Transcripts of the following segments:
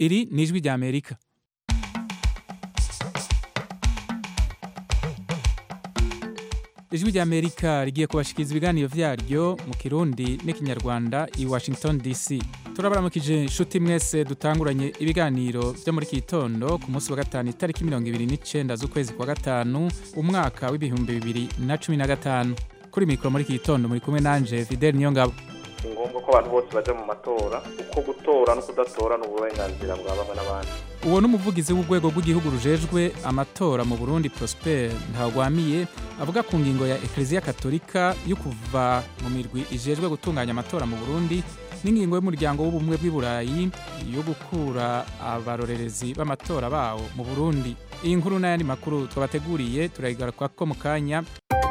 iri ni ijwi rya amerika ijwi rya amerika rigiye kubashikiriza ibiganiro vyaryo mu kirundi n'ikinyarwanda i washington dc turabaramukije inshuti mwese dutanguranye ibiganiro vyo muri iki gitondo ku munsi wa gatanu itariki mirongo ibiri n'icenda z'ukwezi kwa gatanu umwaka w'ibihumbi bibiri na cumi na gatanu kuri mikoro muri iki gitondo muri kumwe nanje fidel niyongabo ni ngombwa ko abantu bose baja mu matora kuko gutora no kudatora ni uburenganzira bwa bamwe n'abandi uwo ni umuvugizi w'urwego rw'igihugu rujejwe amatora mu burundi prosper ntawagwamiye avuga ku ngingo ya ekleziya katolika yo kuva mu mirwi ijejwe gutunganya amatora mu burundi n'ingingo y'umuryango w'ubumwe bw'i burayi yo gukura abarorerezi b'amatora bawo mu burundi iyi nkuru n'ayandi makuru twabateguriye turayigaruka mu kanya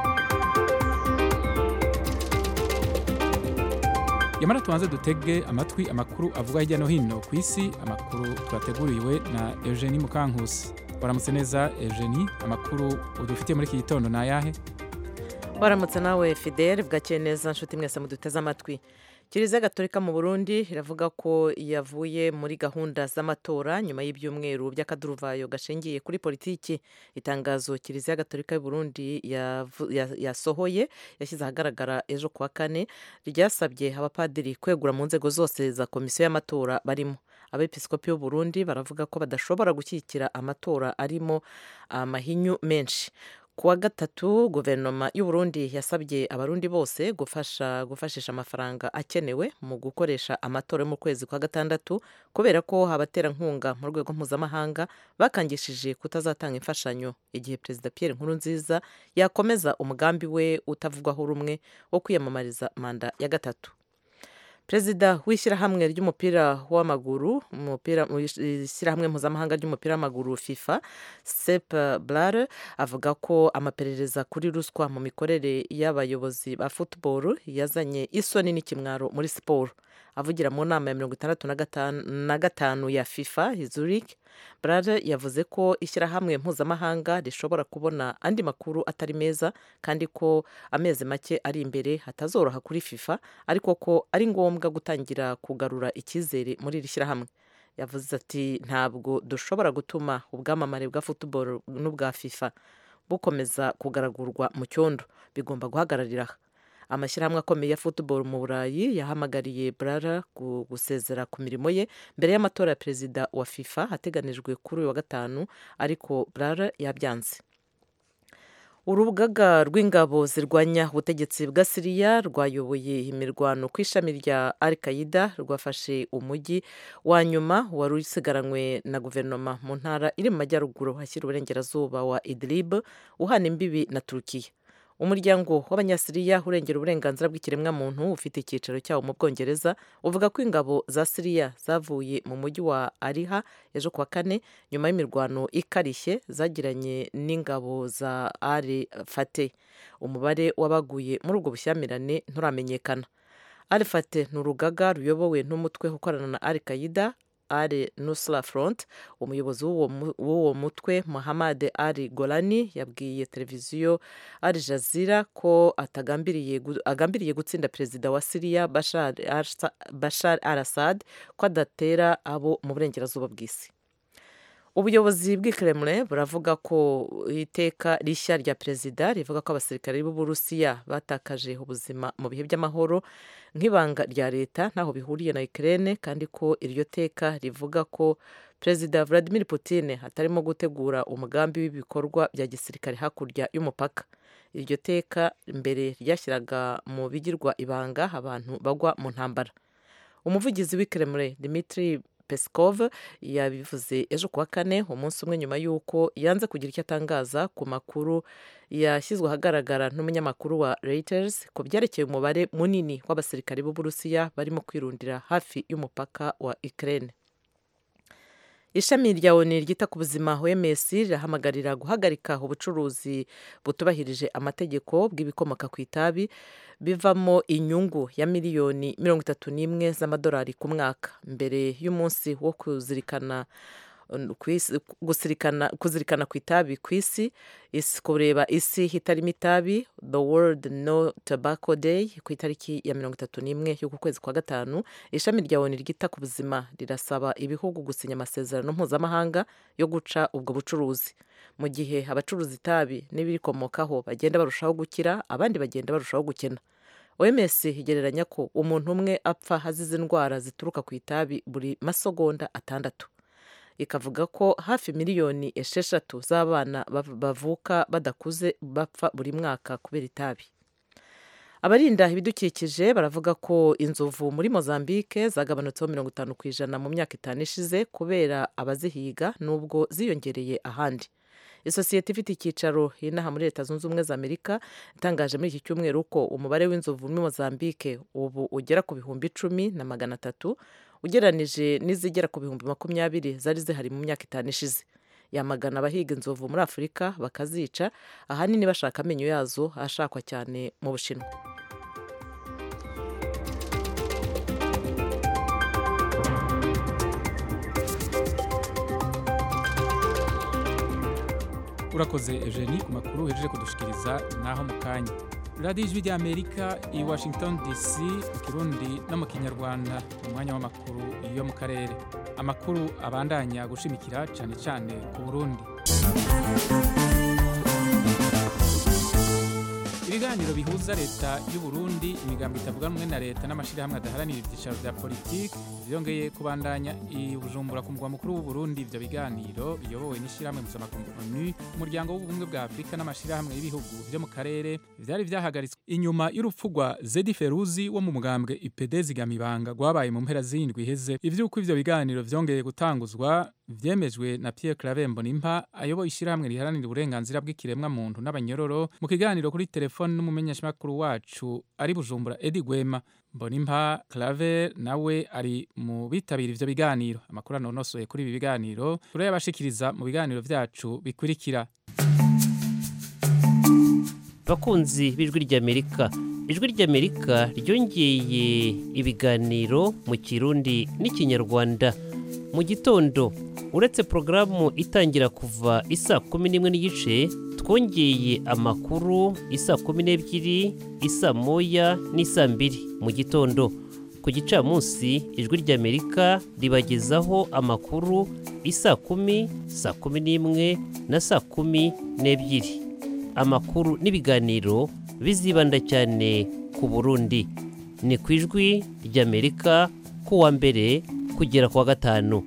yamara tubanze dutege amatwi amakuru avuga hirya no hino ku isi amakuru twateguriwe na eugenie mukankusi waramutse neza eugenie amakuru udufitiye muri iki gitondo ni ayahe waramutse nawe fidel bwakeye neza nshuti mwese muduteze amatwi kiliziya gatolika mu burundi iravuga ko yavuye muri gahunda z'amatora nyuma y'ibyumweru by'akaduruvayo gashingiye kuri politiki itangazo kiliziya gatolika y'u burundi yasohoye yashyize ahagaragara ejo kuwa kane ryasabye abapadiri kwegura mu nzego zose za komisiyo y'amatora barimo abepiskopi b'u Burundi baravuga ko badashobora gushyigikira amatora arimo amahinyu menshi kuwa gatatu guverinoma y'u Burundi yasabye abarundi bose gufasha gufashisha amafaranga akenewe mu gukoresha amatora yo mu kwezi kwa gatandatu kubera ko abaterankunga mu rwego mpuzamahanga bakangishije kutazatanga imfashanyo igihe perezida Pierre Nkurunziza yakomeza umugambi we utavugwaho rumwe wo kwiyamamariza manda ya gatatu perezida w'ishyirahamwe ry'umupira w'amaguru umupira ishyirahamwe mpuzamahanga ry'umupira w'amaguru fifa sep blare avuga ko amaperereza kuri ruswa mu mikorere y'abayobozi ba football yazanye isoni n'ikimwaro muri siporo avugira mu nama ya mirongo itandatu na gatanu ya fifa zurich blare yavuze ko ishyirahamwe mpuzamahanga rishobora kubona andi makuru atari meza kandi ko amezi make ari imbere hatazoroha kuri fifa ariko ko ari ngombwa gutangira kugarura icyizere muri iri shyirahamwe yavuze ati ntabwo dushobora gutuma ubwamamare bwa football n'ubwa fifa bukomeza kugaragurwa mu cyondo bigomba guhagararira amashyirahamwe akomeye ya football mu burayi yahamagariye brara gusezera ku mirimo ye mbere y'amatora ya perezida wa fifa ateganijwe kuri uyu wa gatanu ariko brara yabyanze urugaga rw'ingabo zirwanya ubutegetsi bwa siriya rwayoboye imirwano ku ishami rya al qaida rwafashe umujyi wa nyuma wari usigaranywe na guverinoma mu ntara iri mu majyaruguru hashyira uburengerazuba wa idlib uhana imbibi na turukiya umuryango w'abanyasiriya urengera uburenganzira bw'ikiremwamuntu ufite icyicaro cyawo mu bwongereza uvuga ko ingabo za siriya zavuye mu mujyi wa ariha ejo kuwa kane nyuma y'imirwano ikarishye zagiranye n'ingabo za ari fate umubare w'abaguye muri ubwo bushyamirane nturamenyekana ari fate ni urugaga ruyobowe n'umutwe ukorana na al qaida Ali Nusra Front umuyobozi w'uwo mutwe Muhammad Ali Golani yabwiye televiziyo Al Jazeera ko agambiriye gutsinda perezida wa Syria Bashar, Bashar al-Assad ko adatera abo mu burengerazuba bw'isi ubuyobozi bw'ikiremure buravuga ko iteka rishya rya perezida rivuga ko abasirikare b'uburusiya batakaje ubuzima mu bihe by'amahoro nk'ibanga rya leta ntaho bihuriye na Ukraine kandi ko iryo teka rivuga ko perezida Vladimir Putin atarimo gutegura umugambi w'ibikorwa bya gisirikare hakurya y'umupaka iryo teka mbere ryashyiraga mu bigirwa ibanga abantu bagwa mu ntambara umuvugizi w'ikiremure Dmitry Peskov yabivuze ejo kuwa kane umunsi umwe nyuma y'uko yanze kugira icyo atangaza ku makuru yashyizwe ahagaragara n'umunyamakuru wa Reuters ku byerekeye umubare munini w'abasirikare b'Uburusiya barimo kwirundira hafi y'umupaka wa Ukraine ishami rya oni ryita ku buzima OMS rirahamagarira guhagarika ubucuruzi butubahirije amategeko bw'ibikomoka ku itabi bivamo inyungu ya miliyoni mirongo itatu n'imwe z'amadolari ku mwaka mbere y'umunsi wo kuzirikana kuzirikana ku itabi ku isi kureba isi itarimo itabi the world no tobacco day ku itariki ya mirongo itatu n'imwe y'uku kwezi kwa gatanu ishami rya oni ryita ku buzima rirasaba ibihugu gusinya amasezerano mpuzamahanga yo guca ubwo bucuruzi mu gihe abacuruza itabi n'ibirikomokaho bagenda barushaho gukira abandi bagenda barushaho gukena oms igereranya ko umuntu umwe apfa azize indwara zituruka ku itabi buri masegonda atandatu ikavuga ko hafi miliyoni esheshatu z'abana bavuka badakuze bapfa buri mwaka kubera itabi abarinda ibidukikije baravuga ko inzovu muri mozambique zagabanutseho mirongo itanu ku ijana mu myaka itanu ishize kubera abazihiga n'ubwo ziyongereye ahandi isosiyete ifite icyicaro inaha muri leta zunze ubumwe za amerika itangaje muri iki cyumweru ko umubare w'inzovu muri mozambique ubu ugera ku bihumbi icumi na magana atatu ugereranije n'izigera ku bihumbi makumyabiri zari zihari mu myaka itanu ishize yamagana abahiga inzovu muri afurika bakazica ahanini bashaka amenyo yazo ashakwa cyane mu bushinwa urakoze eugenie ku makuru uhejeje kudushikiriza naho mu kanya radiyo ijwi ry'amerika i washington dc mu kirundi no mu kinyarwanda mu mwanya w'amakuru yo mu karere amakuru abandanya gushimikira cyane cyane ku burundi ibiganiro bihuza leta y'u Burundi imigambi itavuga rumwe na leta n'amashyirahamwe adaharanira ibyicaro bya politiki byongeye kubandanya i bujumbura ku mugwa mukuru w'u Burundi ibyo biganiro biyobowe n'ishyirahamwe mpuzamakungu onu umuryango w'ubumwe bwa afurika n'amashyirahamwe y'ibihugu byo mu karere byari byahagaritswe inyuma y'urupfu rwa zedi feruzi wo mu mugambwe ipd zigamibanga rwabaye mu mpera z'indwi iheze iby'uko ibyo biganiro byongeye gutanguzwa vyemejwe na Pierre Claver Mbonimpa ayoboye ishyirahamwe riharanira uburenganzira bw'ikiremwa muntu n'abanyororo mu kiganiro kuri telefone n'umumenyeshamakuru wacu ari Bujumbura Edi Gwema Mbonimpa Claver nawe ari mu bitabira ivyo biganiro amakuru anonosoye kuri ibi biganiro turayabashikiriza mu biganiro vyacu bikurikira bakunzi b'ijwi ry'amerika ijwi ry'amerika ryongeye ibiganiro mu kirundi n'ikinyarwanda mu gitondo uretse porogaramu itangira kuva isa kumi n'imwe n'igice twongeye amakuru isa kumi n'ebyiri isa moya n'isa mbiri mu gitondo ku gicamunsi ijwi ry'amerika ribagezaho amakuru isa kumi saa kumi n'imwe na saa kumi n'ebyiri amakuru n'ibiganiro bizibanda cyane ku burundi ni ku ijwi ry'amerika ku wa mbere kugera ku wa gatanu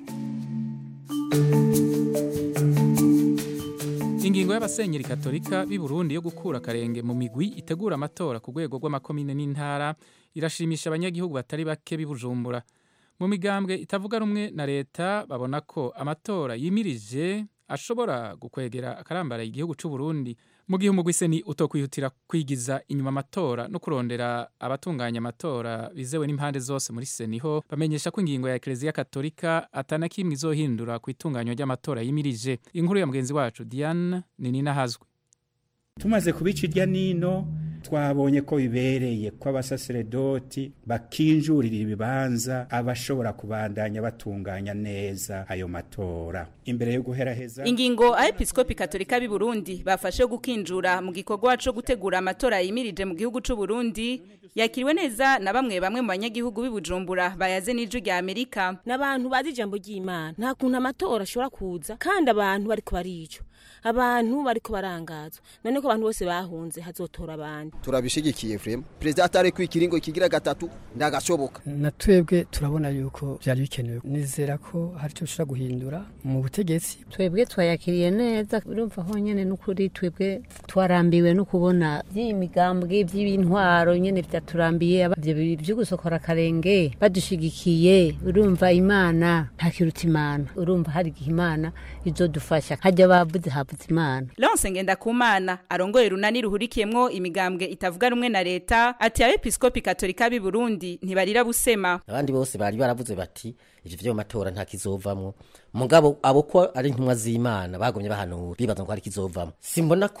ingingo y'abasenyeri katolika b'i Burundi yo gukura akarenge mu migwi itegura amatora ku rwego rw'amakomine n'intara irashimisha abanyagihugu batari bake b'i Bujumbura mu migambwe itavuga rumwe na leta babona ko amatora yimirije ashobora gukwegera akarambaraye igihugu cy'u Burundi mu gihe umugwi seni utokwihutira kwigiza inyuma amatora no kurondera abatunganya amatora bizewe n'impande zose muri seniho bamenyesha ko ingingo ya Eklezia Katolika atana kimwe izohindura ku itunganywa ry'amatora yimirije inkuru ya mugenzi wacu Diane Ninina hazwe tumaze kubica irya nino twabonye ko bibereye ko abasaseredoti bakinjurira ibibanza abashobora kubandanya batunganya neza ayo matora imbere yo guheraheza ingingo abepiskopi katolika b'i burundi bafashe gukinjura mu gikorwa co gutegura amatora yimirije mu gihugu c'u burundi yakiriwe neza na bamwe bamwe mu banyagihugu b'i bujumbura bayaze n'ijwi rya amerika n'abantu bazi ijambo ry'imana nta kuntu amatora ashobora kuza kandi abantu bariko baricwa abantu bariko barangazwa none ko abantu bose bahunze hazotora abandi turabishigikiye vrema perezida atari ku ikiringo kigira gatatu ndagashoboka na twebwe turabona yuko byari bikenewe nizera ko hari icyo bishobora guhindura mu butegetsi twebwe twayakiriye neza urumva honyine n'ukuri twebwe twarambiwe no kubona by'imigambwe by'intwaro nyine byaturambiye ibyo byo gusokora akarenge badushigikiye urumva imana ntakiruta imana urumva hari igihe imana izodufasha hajya bavuze havuze imana Lance Ngendakumana arongoye runani ruhurikiyemwo imigambwe itavuga rumwe na leta ati abepiskopi katolika b'i Burundi ntibarira busema abandi bose bari baravuze bati ivyo vyo matora nta kizovamwo mugabo abo ko ari intumwa z'Imana bagomye bahanura bibaza ngo hari kizovamwo simbona ko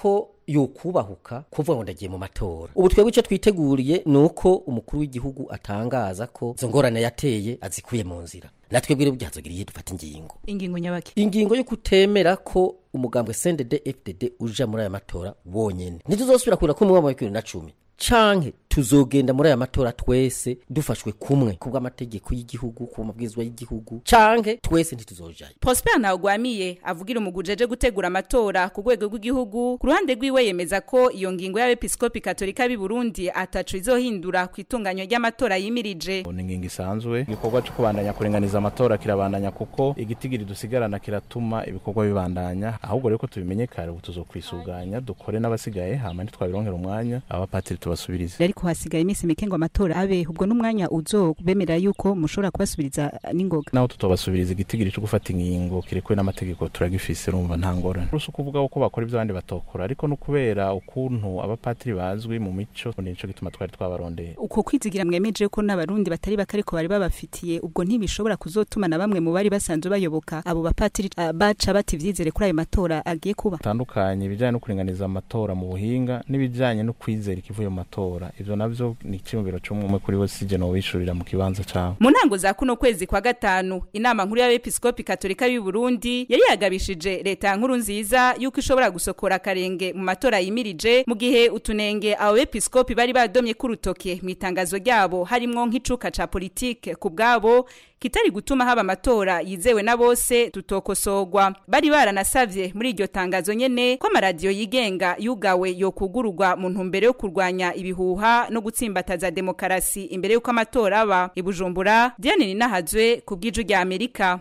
yokubahuka kuvuga ngo ndagiye mu matora ubu twebwe icyo twiteguriye ni uko umukuru w'igihugu atangaza ko izo ngorane yateye azikuye mu nzira natwe bwire byazogiriye dufata ingingo ingingo nyabaki ingingo yo kutemera ko umugambwe CNDD FDD uja muri aya matora wonyene ntituzosubira kurira ko mu mwaka wa 2010 canke tuzogenda muri aya matora twese dufashwe kumwe kubw'amategeko y'igihugu ku mabwirizwa y'igihugu canke twese ntituzojayo Prosper Ntawugwamiye avugira umugujeje gutegura amatora ku rwego rw'igihugu ku ruhande rwiwe yemeza ko iyo ngingo y'abepiskopi katolika b'i Burundi atacu izohindura ku itunganywa ry'amatora yimirije ni ingingo isanzwe igikorwa cyo kubandanya kuringaniza amatora kirabandanya kuko igitigiri dusigarana kiratuma ibikorwa bibandanya ahubwo rero ko tubimenye kare ubu tuzokwisuganya dukore n'abasigaye hama ntitwabironkera umwanya abapatiri tubasubirize ariko hasigaye iminsi mike ngo amatora abe ubwo n'umwanya uzobemerera yuko mushobora kubasubiriza n'ingoga naho tutobasubiriza igitigiri cyo gufata ingingo kirekuwe n'amategeko turagifise urumva nta ngorane rusi ukuvuga ko bakora ibyo abandi batokora ariko no kubera ukuntu abapatiri bazwi mu mico nico gituma twari twabarondeye uko kwizigira mwemeje ko n'abarundi batari bake ariko bari babafitiye ubwo ntibishobora kuzotuma na bamwe mu bari basanzwe bayoboka abo bapatiri uh, baca bati vyizere kuri ayo matora agiye kuba tandukanye ibijanye no kuringaniza amatora mu buhinga n'ibijanye no kwizera ikivuye mu matora ivyo navyo ni icyumviro cy'umwe kuri we sije no wishurira mu kibanza cawe mu ntango za kuno kwezi kwa gatanu inama nkuru y'abepiskopi katolika y'u Burundi yari yagabishije leta nkuru nziza yuko ishobora gusokora akarenge mu matora yimirije mu gihe utunenge abo bepiskopi bari badomye kurutoke mu itangazo ryabo harimwo nk'icuka ca politike ku bwabo kitari gutuma haba amatora yizewe na bose tutokosogwa bari baranasavye muri iryo tangazo nyene ko amaradiyo yigenga yugawe yokugururwa mu ntumbero yo kurwanya ibihuha no gutsimbataza demokarasi imbere y'uko amatora aba ibujumbura diane ninahazwe ku bw'iju rya amerika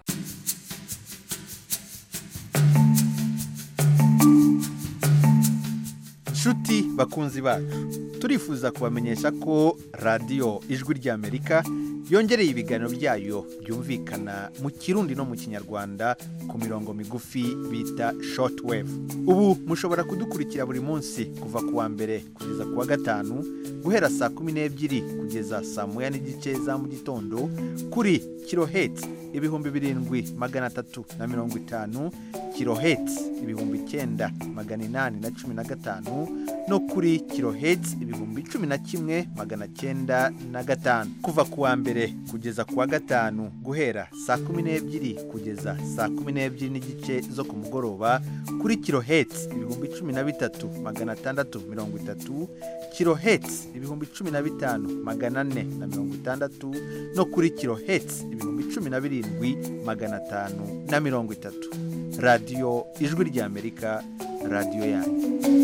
nshuti bakunzi bacu turifuza kubamenyesha ko radiyo ijwi ry'amerika yongereye ibiganiro byayo byumvikana mu kirundi no mu kinyarwanda ku mirongo migufi bita shortwave ubu mushobora kudukurikira buri munsi kuva ku wa mbere kugeza ku wa gatanu guhera saa kumi n'ebyiri kugeza saa moya n'igice za mu gitondo kuri kirohetsi ibihumbi birindwi magana atatu na mirongo itanu kirohetsi ibihumbi icyenda magana inani na cumi na gatanu no kuri kirohetsi ibihumbi cumi na kimwe magana cyenda na gatanu kuva ku wa mbere kugeza ku wa gatanu guhera saa kumi n'ebyiri kugeza saa kumi n'ebyiri n'igice zo ku mugoroba kuri kirohetsi ibihumbi cumi na bitatu magana atandatu mirongo itatu kirohetsi ibihumbi cumi na bitanu magana ane na mirongo itandatu no kuri kirohetsi ibihumbi cumi na birindwi magana atanu na mirongo itatu radiyo ijwi ry'amerika radiyo yanyu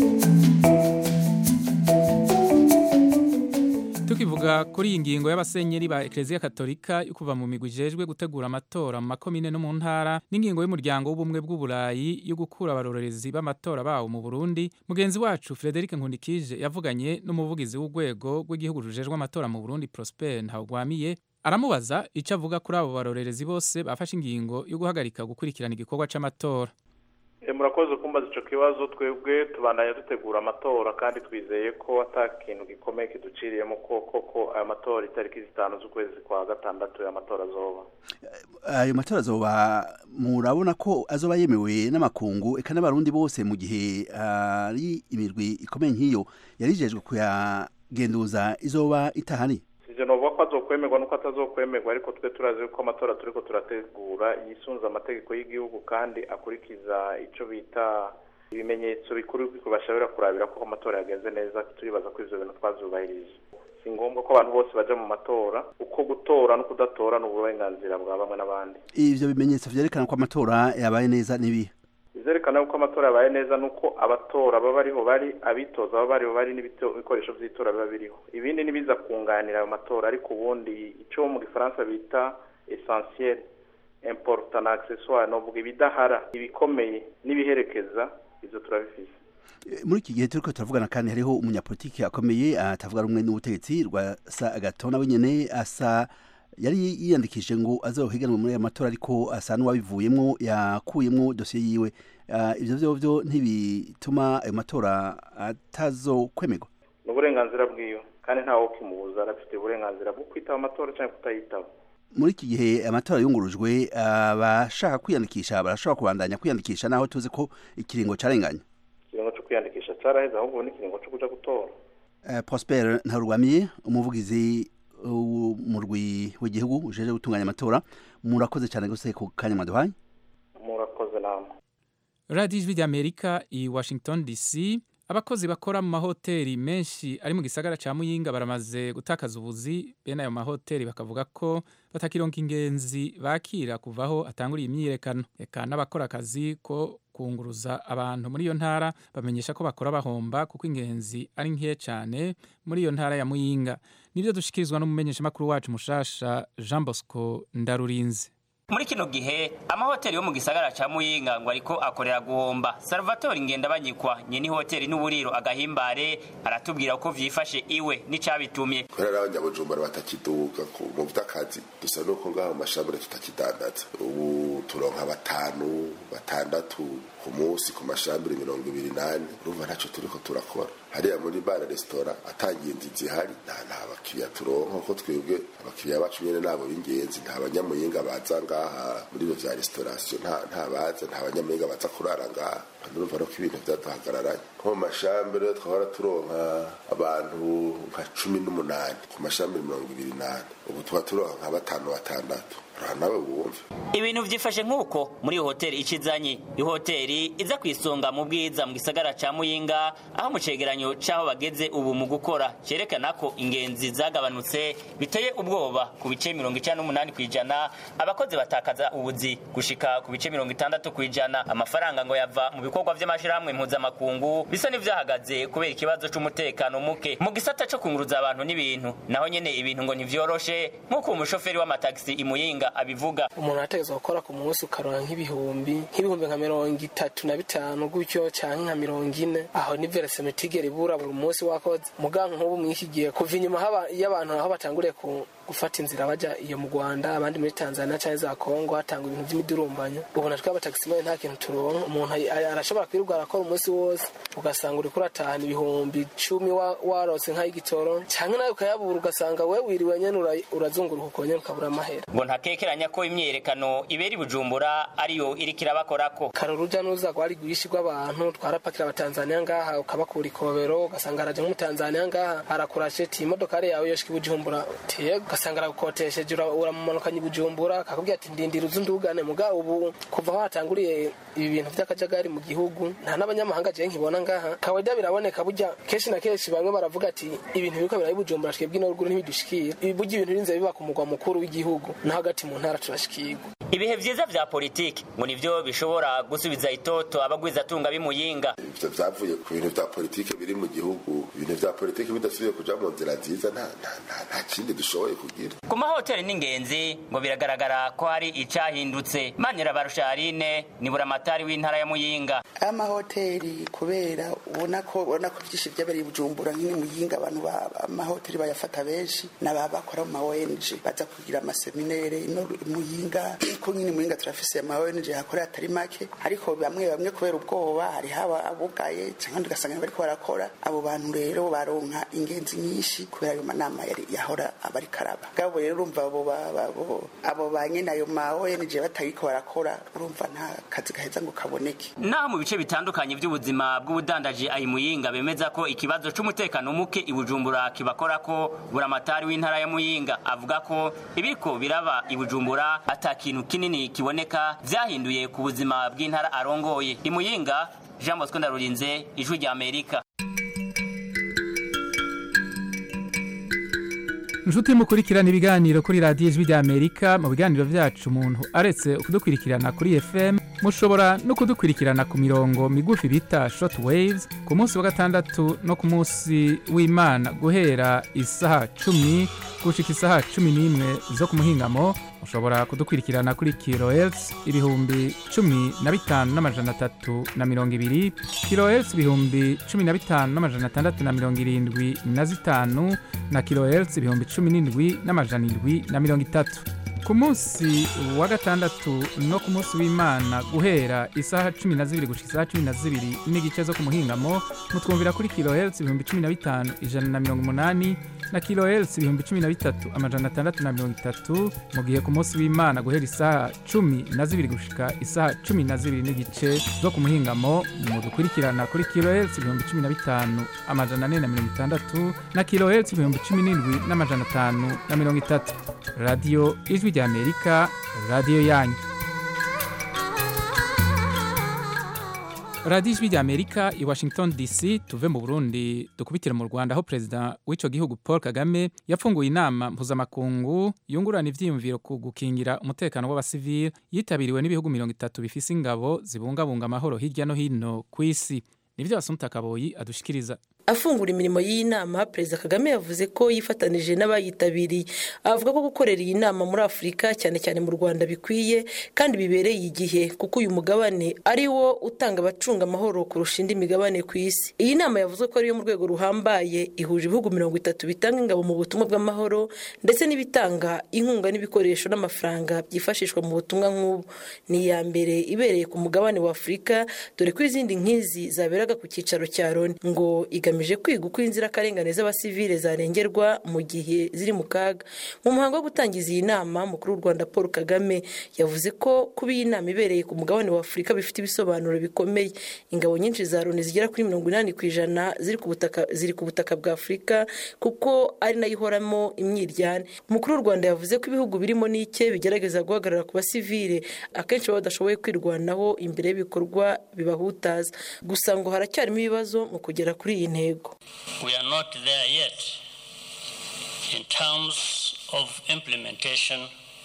tukivuga kuri iyi ngingo y'abasenyeri ba ekereziya katolika yo kuva mu migwi ijejwe gutegura amatora mu makomine no mu ntara n'ingingo y'umuryango w'ubumwe bw'uburayi yo gukura abarorerezi b'amatora bawo mu burundi mugenzi wacu frederic nkundikije yavuganye n'umuvugizi w'urwego rw'igihugu rujejwe amatora mu burundi prosper ntawugwamiye aramubaza icyo avuga kuri abo barorerezi bose bafashe ingingo yo guhagarika gukurikirana igikorwa cy'amatora murakoze kumbaza icyo kibazo twebwe tubandanya dutegura amatora kandi twizeye ko ata kintu gikomeye kiduciriyemo ko koko aya matora itariki zitanu z'ukwezi kwa gatandatu aya matora azoba ayo matora azoba murabona ko azoba yemewe n'amakungu eka n'abarundi bose mu gihe ari imirwi ikomeye nk'iyo yarijejwe kuyagenduza izoba itahari sije novuga ko azokwemerwa nuko atazokwemerwa ariko twe turazi ko amatora turiko turategura yisunze amategeko y'igihugu kandi akurikiza ico bita ibimenyetso bikuru bashobora kurabira ko amatora yagenze neza turibaza ko ivyo bintu twavyubahirije si ngombwa ko abantu bose baja mu matora uko gutora no kudatora ni uburenganzira bwa bamwe n'abandi ivyo bimenyetso vyerekana ko amatora yabaye neza n'ibihe bizerekana yuko amatora yabaye neza nuko abatora baba bariho bari abitoza baba bariho bari n'ibikoresho by'itora biba biriho ibindi nibiza kunganira ayo matora ariko ubundi icyo mu gifaransa bita essentiel important na accessoire novuga ibidahara ibikomeye n'ibiherekeza ivyo turabifise muri iki gihe turiko turavugana kandi hariho umunyapolitiki akomeye atavuga rumwe n'ubutegetsi rwa sa agatona wenyene asa yari yiyandikishije ngo azohiganwe muri aya matora ariko asa n'uwabivuyemo yakuyemo dosiye yiwe ibyo byo byo ntibituma ayo matora atazokwemerwa ni uburenganzira bwiwe kandi ntawe ukimubuza arafite uburenganzira bwo kwitaba amatora cyangwa kutayitaba muri iki gihe amatora yungurujwe abashaka kwiyandikisha barashobora kubandanya kwiyandikisha naho tuzi ko ikiringo carenganye ikiringo cyo kwiyandikisha caraheze ahubwo n'ikiringo co kuja gutora Eh, Prosper Ntarurwamiye umuvugizi w'umurwi w'igihugu ujeje gutunganya amatora murakoze cyane gose ku kanya mwaduhaye murakoze namwe radiyo ijwi ry'amerika i washington dc abakozi bakora mu mahoteli menshi ari mu gisagara cya muyinga baramaze gutakaza ubuzi bene ayo mahoteli bakavuga ko batakironka ingenzi bakira kuvaho atanguriye imyiyerekano reka n'abakora akazi ko kunguruza abantu muri iyo ntara bamenyesha ko bakora bahomba kuko ingenzi ari nke cyane muri iyo ntara ya muyinga nibyo dushikirizwa n'umumenyeshamakuru wacu mushasha jean bosco ndarurinze muri kino gihe amahoteli yo mu gisagara ca muyinga ngo ariko akorera guhomba salvatore ngendabanyikwa nyene hoteli n'uburiro agahimbare aratubwira uko vyifashe iwe n'icabitumye kubera abanyabujumbura batakiduka ku mu vy'akazi dusa nuko ngaho mu mashambure tutakidandaza ubu turonka batanu batandatu ku munsi ku mashambure mirongo ibiri nane urumva ntaco turiko turakora hariya muri bara resitora atangiye inzu zihari nta nta bakiriya turonka kuko twebwe abakiriya bacu nyene nabo b'ingenzi nta banyamuyinga baza ngaha muri ivyo vya restauration nta nta baza nta banyamuyinga baza kurara ngaha urumva nuko ibintu vyaduhagararanye nko mu mashambure twahora turonka abantu nka cumi n'umunani ku mashambure mirongo ibiri nane ubu tuba turonka nka batanu batandatu uraha nawe wumve ibintu vyifashe nk'uko muri iyo hoteli icizanye iyo hoteli iza ku isonga mu bwiza mu gisagara ca muyinga aho mu cegeranyo c'aho bageze ubu mu gukora cerekana ko ingenzi zagabanutse biteye ubwoba ku bice mirongo icenda n'umunani kw'ijana abakozi batakaza ubuzi gushika ku bice mirongo itandatu kw'ijana amafaranga ngo yava mu bikorwa vy'amashirahamwe mpuzamakungu bisa n'ivyahagaze kubera ikibazo c'umutekano muke mu gisata co kunguruza abantu n'ibintu naho nyene ibintu ngo ntivyoroshe nk'uko umushoferi w'amatagisi imuyinga abivuga umuntu arategerezwa gukora ku munsi ukaronka nk'ibihumbi nk'ibihumbi nka mirongo itatu na bitanu gutyo canke nka mirongo ine aho ni veresemetigere ibura buri munsi wakoze muganka nk'ubu mw'iki gihe kuva inyuma haba- y'abantu aho batanguriye ku gufata inzira baja iyo mu Rwanda abandi muri Tanzania canke za Kongo hatangwa ibintu vy'imidurumbanyo ubona twe abataximen nta kintu turonka umuntu ay- ay- arashobora kwirirwa arakora umunsi wose ugasanga uriko uratahana ibihumbi cumi wa- warose nk'ay'igitoro canke nawe ukayabura ugasanga we wiriwe nyene ura- urazunguruka uko nyene ukabura amahera ngo ntakekeranya ko imyiyerekano ibera i bujumbura ariyo iriko irabakorako kare uruja n'uruza rwari rwinshi rw'abantu twarapakira abatanzaniya ngaha ukabakura ikobero ugasanga araje nk'umutanzaniya ngaha arakurashe ti imodokari yawe yoshika i bujumbura tiyego ugasanga aragukotesheje ura- uramumanukanye i bujumbura akakubwira ati ndindira uze undugane muga ubu kuva aho hatanguriye ibi bintu vy'akajagari mu gihugu nta n'abanyamahanga je nkibona ngaha kawaida biraboneka burya kenshi na kenshi bamwe baravuga ati ibintu biriko birayi bujumbura twebwe ino ruguru ntibidushikira Ibi burya ibintu birinze biba ku mugwa mukuru w'igihugu no hagati mu ntara turashikirwa ibihe vyiza vya politiki ngo nivyo bishobora gusubiza itoto abagwizatunga b'imuyinga ivyo vyavuye ku bintu vya politike biri mu gihugu ibintu vya politike bidasubiye kuja mu nzira nziza nta nta- nta- nta kindi dushoboye kugira ku mahoteli n'ingenzi ngo biragaragara ko hari icahindutse manira barusharine ni buramatari w'intara ya muyinga amahoteli kubera ubona ko ubona ko byinshi byabereye i bujumbura nk'ini muyinga abantu ba- amahoteli bayafata benshi n'aba bakora mu ma ONG baza kugira amaseminere ino muyinga ko nyine muyinga turafise ama ONG hakorera atari make ariko bamwe bamwe kubera ubwoba hari haba abugaye cyangwa ugasanga bariko barakora abo bantu rero baronka ingenzi nyinshi kubera ayo manama yari yahora abari karaba gabo rero urumva abo ba- ba- abo abo ba nyene ayo ma ONG batariko barakora urumva nta kazi gaheza ngo kaboneke naho mu bice bitandukanye by'ubuzima bw'ubudandaji ayi muyinga bemeza ko ikibazo c'umutekano muke i bujumbura kibakorako buramatari w'intara ya muyinga avuga ko ibiriko biraba i bujumbura ata kintu kinini kiboneka vyahinduye ku buzima bw'intara arongoye i muyinga jean bosco ndarurinze ijwi rya amerika inshuti mukurikirana ibiganiro kuri radiyo ijwi rya amerika mu biganiro byacu umuntu aretse kudukurikirana kuri fm mushobora no kudukurikirana ku mirongo migufi bita short waves ku munsi wa gatandatu no ku munsi w'imana guhera isaha cumi gushika isaha cumi n'imwe zo ku muhingamo mushobora kudukurikirana kuri kilohertz ibihumbi cumi na bitanu n'amajana atatu na mirongo ibiri kilohertz ibihumbi cumi na bitanu n'amajana atandatu na mirongo irindwi na zitanu na kilohertz ibihumbi cumi n'indwi n'amajana indwi na mirongo itatu ku munsi wa gatandatu no ku munsi w'imana guhera isaha cumi na zibiri gushika isaha cumi na zibiri n'igice zo ku muhingamo mutwumvira kuri kilohertz ibihumbi cumi na bitanu ijana na mirongo umunani na kilohertz ibihumbi cumi na bitatu amajana atandatu na mirongo itatu mu gihe ku munsi w'imana guhera isaha cumi na zibiri gushika isaha cumi na zibiri n'igice zo ku muhingamo mudukurikirana kuri kilohertz ibihumbi cumi na bitanu amajana ane na mirongo itandatu na kilohertz ibihumbi cumi n'indwi n'amajana atanu na mirongo itatu radiyo ijwi ry'amerika radiyo yanyu radiyo ijwi ry'amerika i washington dc tuve mu burundi dukubitire mu rwanda aho perezida w'icyo gihugu paul kagame yapfunguye inama mpuzamakungu yungurana ibyiyumviro ku gukingira umutekano w'abasivili yitabiriwe n'ibihugu mirongo itatu bifise ingabo zibungabunga amahoro hirya no hino ku isi nibyo basumta kaboyi adushikiriza afungura imirimo y'iyi nama perezida kagame yavuze ko yifatanije n'abayitabiriye avuga ko gukorera iyi nama muri afurika cyane cyane mu rwanda bikwiye kandi bibereye igihe kuko uyu mugabane ari wo utanga abacunga amahoro kurusha indi migabane ku isi iyi nama yavuze ko ariyo mu rwego ruhambaye ihuje ibihugu mirongo itatu bitanga ingabo mu butumwa bw'amahoro ndetse n'ibitanga inkunga n'ibikoresho n'amafaranga byifashishwa mu butumwa nk'ubu ni iya mbere ibereye ku mugabane wa afurika dore ko izindi nk'izi zaberaga ku cyicaro cya loni ngo igamije kwiga uko inzirakarengane z'abasivile zarengerwa mu gihe ziri mu kaga mu muhango wo gutangiza iyi nama mukuru w'u rwanda paul kagame yavuze ko kuba iyi nama ibereye ku mugabane wa afurika bifite ibisobanuro bikomeye ingabo nyinshi za loni zigera kuri mirongo inani ku ijana ziri ku butaka ziri ku butaka bwa afurika kuko ari nayo ihoramo imyiryane umukuru w'u rwanda yavuze ko ibihugu birimo n'ike bigerageza guhagarara ku basivile akenshi baba badashoboye kwirwanaho imbere y'ibikorwa bibahutaza gusa ngo haracyarimo ibibazo mu kugera kuri iyi ntego We are not there yet in terms of implementation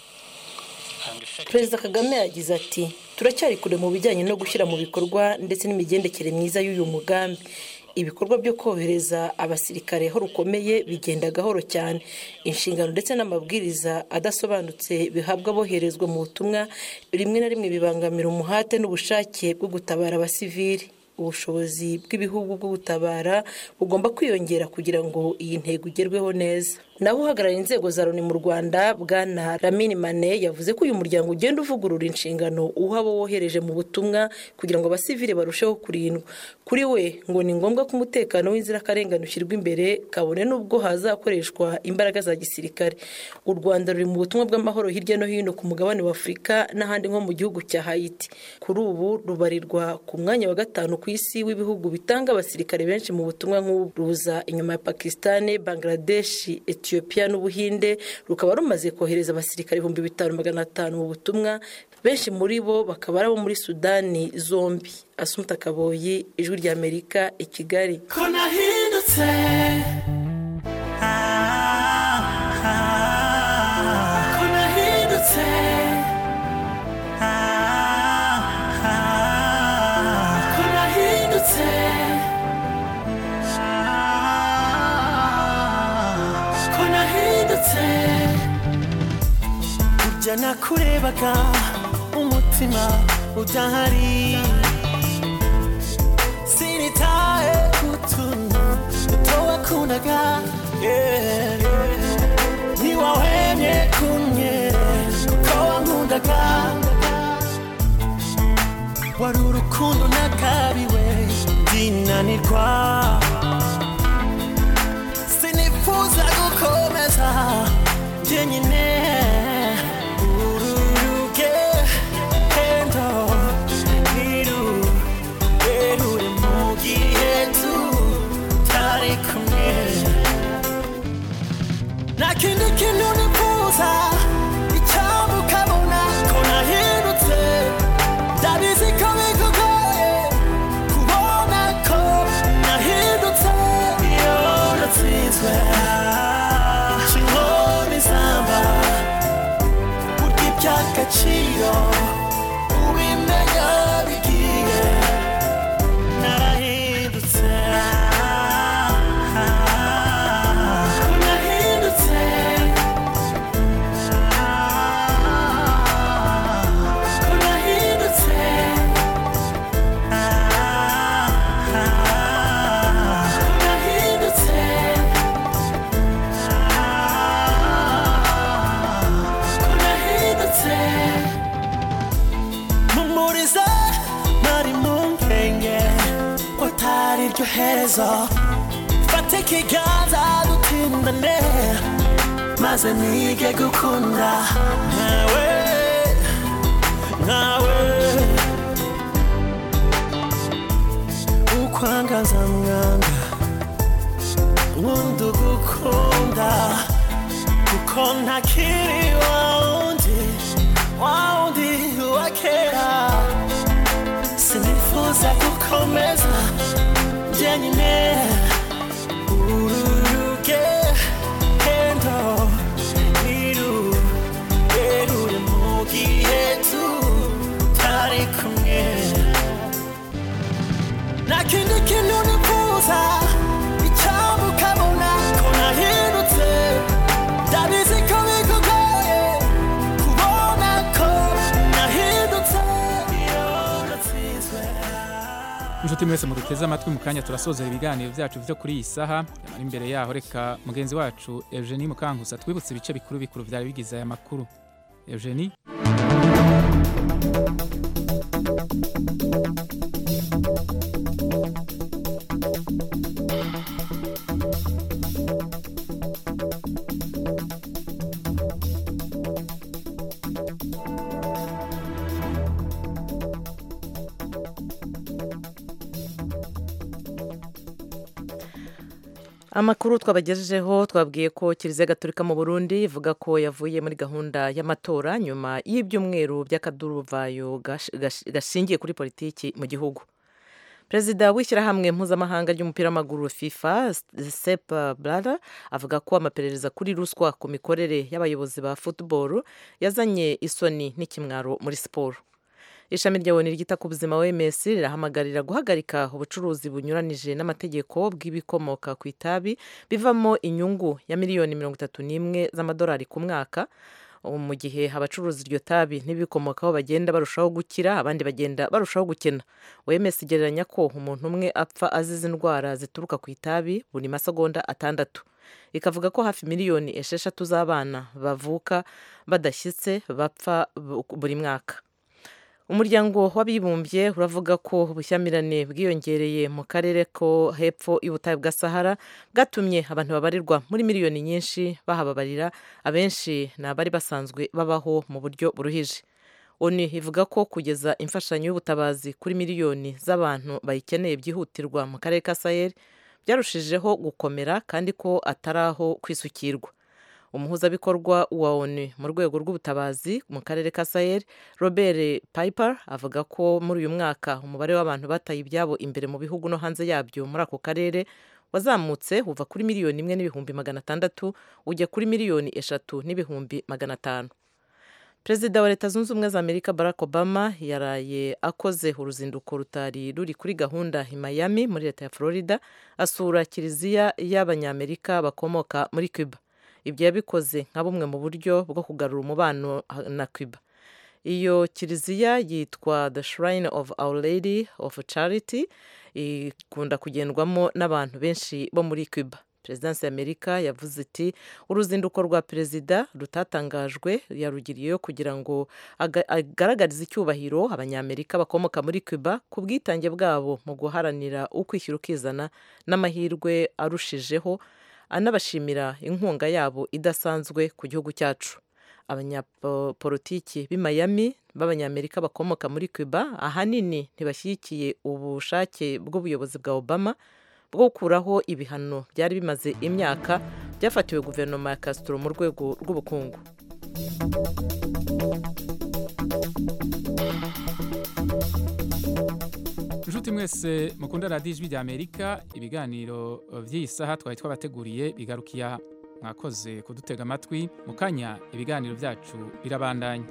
and effective. perezida kagame yagize ati turacyari kure mu bijyanye no gushyira mu bikorwa ndetse n'imigendekere myiza y'uyu mugambi ibikorwa byo kohereza abasirikare aho rukomeye bigenda gahoro cyane inshingano ndetse n'amabwiriza adasobanutse bihabwa aboherezwa mu butumwa rimwe na rimwe bibangamira umuhate n'ubushake bwo gutabara abasivili ubushobozi bw'ibihugu bwo gutabara bugomba kwiyongera kugira ngo iyi ntego igerweho neza naho uhagarariye inzego za loni mu rwanda bwana ramini mane yavuze ko uyu muryango ugenda uvugurura inshingano uha abo wohereje mu butumwa kugira ngo abasivile barusheho kurindwa kuri we ngo ni ngombwa ko umutekano w'inzirakarengane ushyirwa imbere kabone n'ubwo hazakoreshwa imbaraga za gisirikare u rwanda ruri mu butumwa bw'amahoro hirya no hino ku mugabane wa afurika n'ahandi nko mu gihugu cya hayiti kuri ubu rubarirwa ku mwanya wa gatanu ku isi w'ibihugu bitanga abasirikare benshi mu butumwa nk'ubu ruza inyuma ya pakisitani bangladeshi etiyopiya n'ubuhinde rukaba rumaze kohereza abasirikare ibihumbi bitanu magana atanu mu butumwa benshi muri bo bakaba ari abo muri sudani zombi asumta kaboyi ijwi ry'amerika i kigali ko nahindutse Ah, ah, ko nahindutse Ah, ah, ko nahindutse Ah, ko nahindutse burya nakurebaga umutima udahari sinitaye kutuntu duto wakundaga yeah. ntiwahwemye kumwe ko wankundaga wari urukundo nakabiwe ndinanirwa sinifuza gukomeza jyenyine uru rugendo ntirurerure mu gihe tutari kumwe nta kindi kintu nifuza icyambu ukabona ko nahindutse ndabizi ko bikugoye kubona ko nahindutse iyo natsinzwe inkoni zamba burya iby'agaciro ubimenya bigiye narahindutse ko nahindutse neza fata ikiganza dutindane maze nige gukunda nkawe nkawe ukwangaza mwanga wundi ugukunda kuko ntakiri wawundi wawundi wa kera sinifuza gukomeza jyenyine ururuge hendo nirurerure mu gihe tutari kumwe nta kindi kintu nifuza icyaba ukabona ko nahindutse ndabizi ko bikugoye kubona ko nahindutse iyo natsinzwe inshuti mwese muduteze amatwi mu kanya turasozera ibiganiro byacu byo kuri iyi saha ari imbere yaho reka mugenzi wacu eugenie mukankusa twibutse ibice bikuru bikuru byari bigize aya makuru eugenie amakuru twabagejejeho twabwiye ko kiliziya gatolika mu burundi ivuga ko yavuye muri gahunda y'amatora nyuma y'ibyumweru by'akaduruvayo gash- gash- gashingiye kuri politiki mu gihugu perezida w'ishyirahamwe mpuzamahanga ry'umupira w'amaguru fifa sep blada avuga ko amaperereza kuri ruswa ku mikorere y'abayobozi ba football yazanye isoni n'ikimwaro muri siporo ishami rya oni ryita ku buzima wms rirahamagarira guhagarika ubucuruzi bunyuranije n'amategeko bw'ibikomoka ku itabi bivamo inyungu ya miliyoni mirongo itatu n'imwe z'amadolari ku mwaka ubu mu gihe abacuruza iryo tabi n'ibikomokaho bagenda barushaho gukira abandi bagenda barushaho gukena wms igereranya ko umuntu umwe apfa azize indwara zituruka ku itabi buri masegonda atandatu ikavuga ko hafi miliyoni esheshatu z'abana bavuka badashyitse bapfa bu- buri mwaka umuryango w'abibumbye uravuga ko ubushyamirane bwiyongereye mu karere ko hepfo y'ubutayu bwa sahara bwatumye abantu babarirwa muri miliyoni nyinshi bahababarira abenshi ni abari basanzwe babaho mu buryo buruhije oni ivuga ko kugeza imfashanyo y'ubutabazi kuri miliyoni z'abantu bayikeneye byihutirwa mu karere ka sahel byarushijeho gukomera kandi ko atari aho kwisukirwa umuhuzabikorwa wa onu mu rwego rw'ubutabazi mu karere ka sahel robert piper avuga ko muri uyu mwaka umubare w'abantu bataye ibyabo imbere mu bihugu no hanze yabyo muri ako karere wazamutse uva kuri miliyoni imwe n'ibihumbi magana atandatu ujya kuri miliyoni eshatu n'ibihumbi magana atanu perezida wa leta zunze ubumwe za amerika barack obama yaraye akoze uruzinduko rutari ruri kuri gahunda i miami muri leta ya florida asura kiliziya y'abanyamerika bakomoka muri cuba ibyo yabikoze nka bumwe mu buryo bwo kugarura umubano na cuba iyo kiliziya yitwa the shrine of our lady of charity ikunda kugendwamo n'abantu benshi bo muri cuba perezidansi y'amerika yavuze iti uruzinduko rwa perezida rutatangajwe yarugiriyeyo kugira ngo aga- agaragarize icyubahiro abanyamerika bakomoka muri cuba ku bwitange bwabo mu guharanira ukwishyira ukizana n'amahirwe arushijeho anabashimira inkunga yabo idasanzwe ku gihugu cyacu abanyapolitiki b'i Miami b'abanyamerika bakomoka muri cuba ahanini ntibashyigikiye ubushake bw'ubuyobozi bwa obama bwo gukuraho ibihano byari bimaze imyaka byafatiwe guverinoma ya castro mu rwego rw'ubukungu inshuti mwese mukunda radiyo ijwi rya amerika ibiganiro by'iyi saha twari twabateguriye bigarukiye aha mwakoze kudutega amatwi mu kanya ibiganiro byacu birabandanya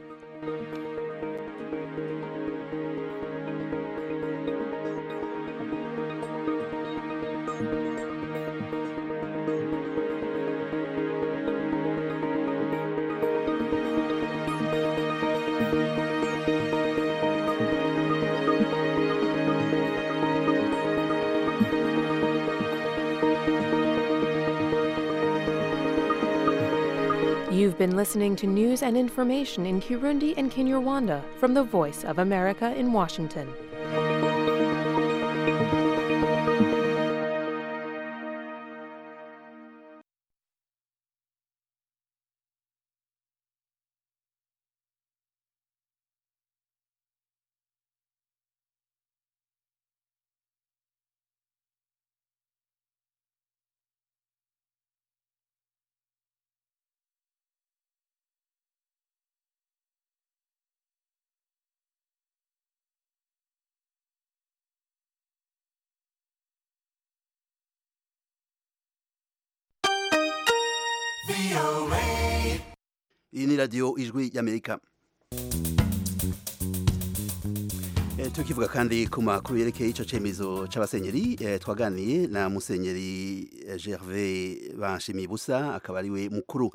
You've been listening to news and information in Kirundi and Kinyarwanda from the Voice of America in Washington. iyi ni radiyo ijwi y'amerika Eh, tukivuga kandi ku makuru yerekeye ico cemezo c'abasenyeri eh, twaganiye na musenyeri eh, Gervais Banshimiye Busa akaba ari we mukuru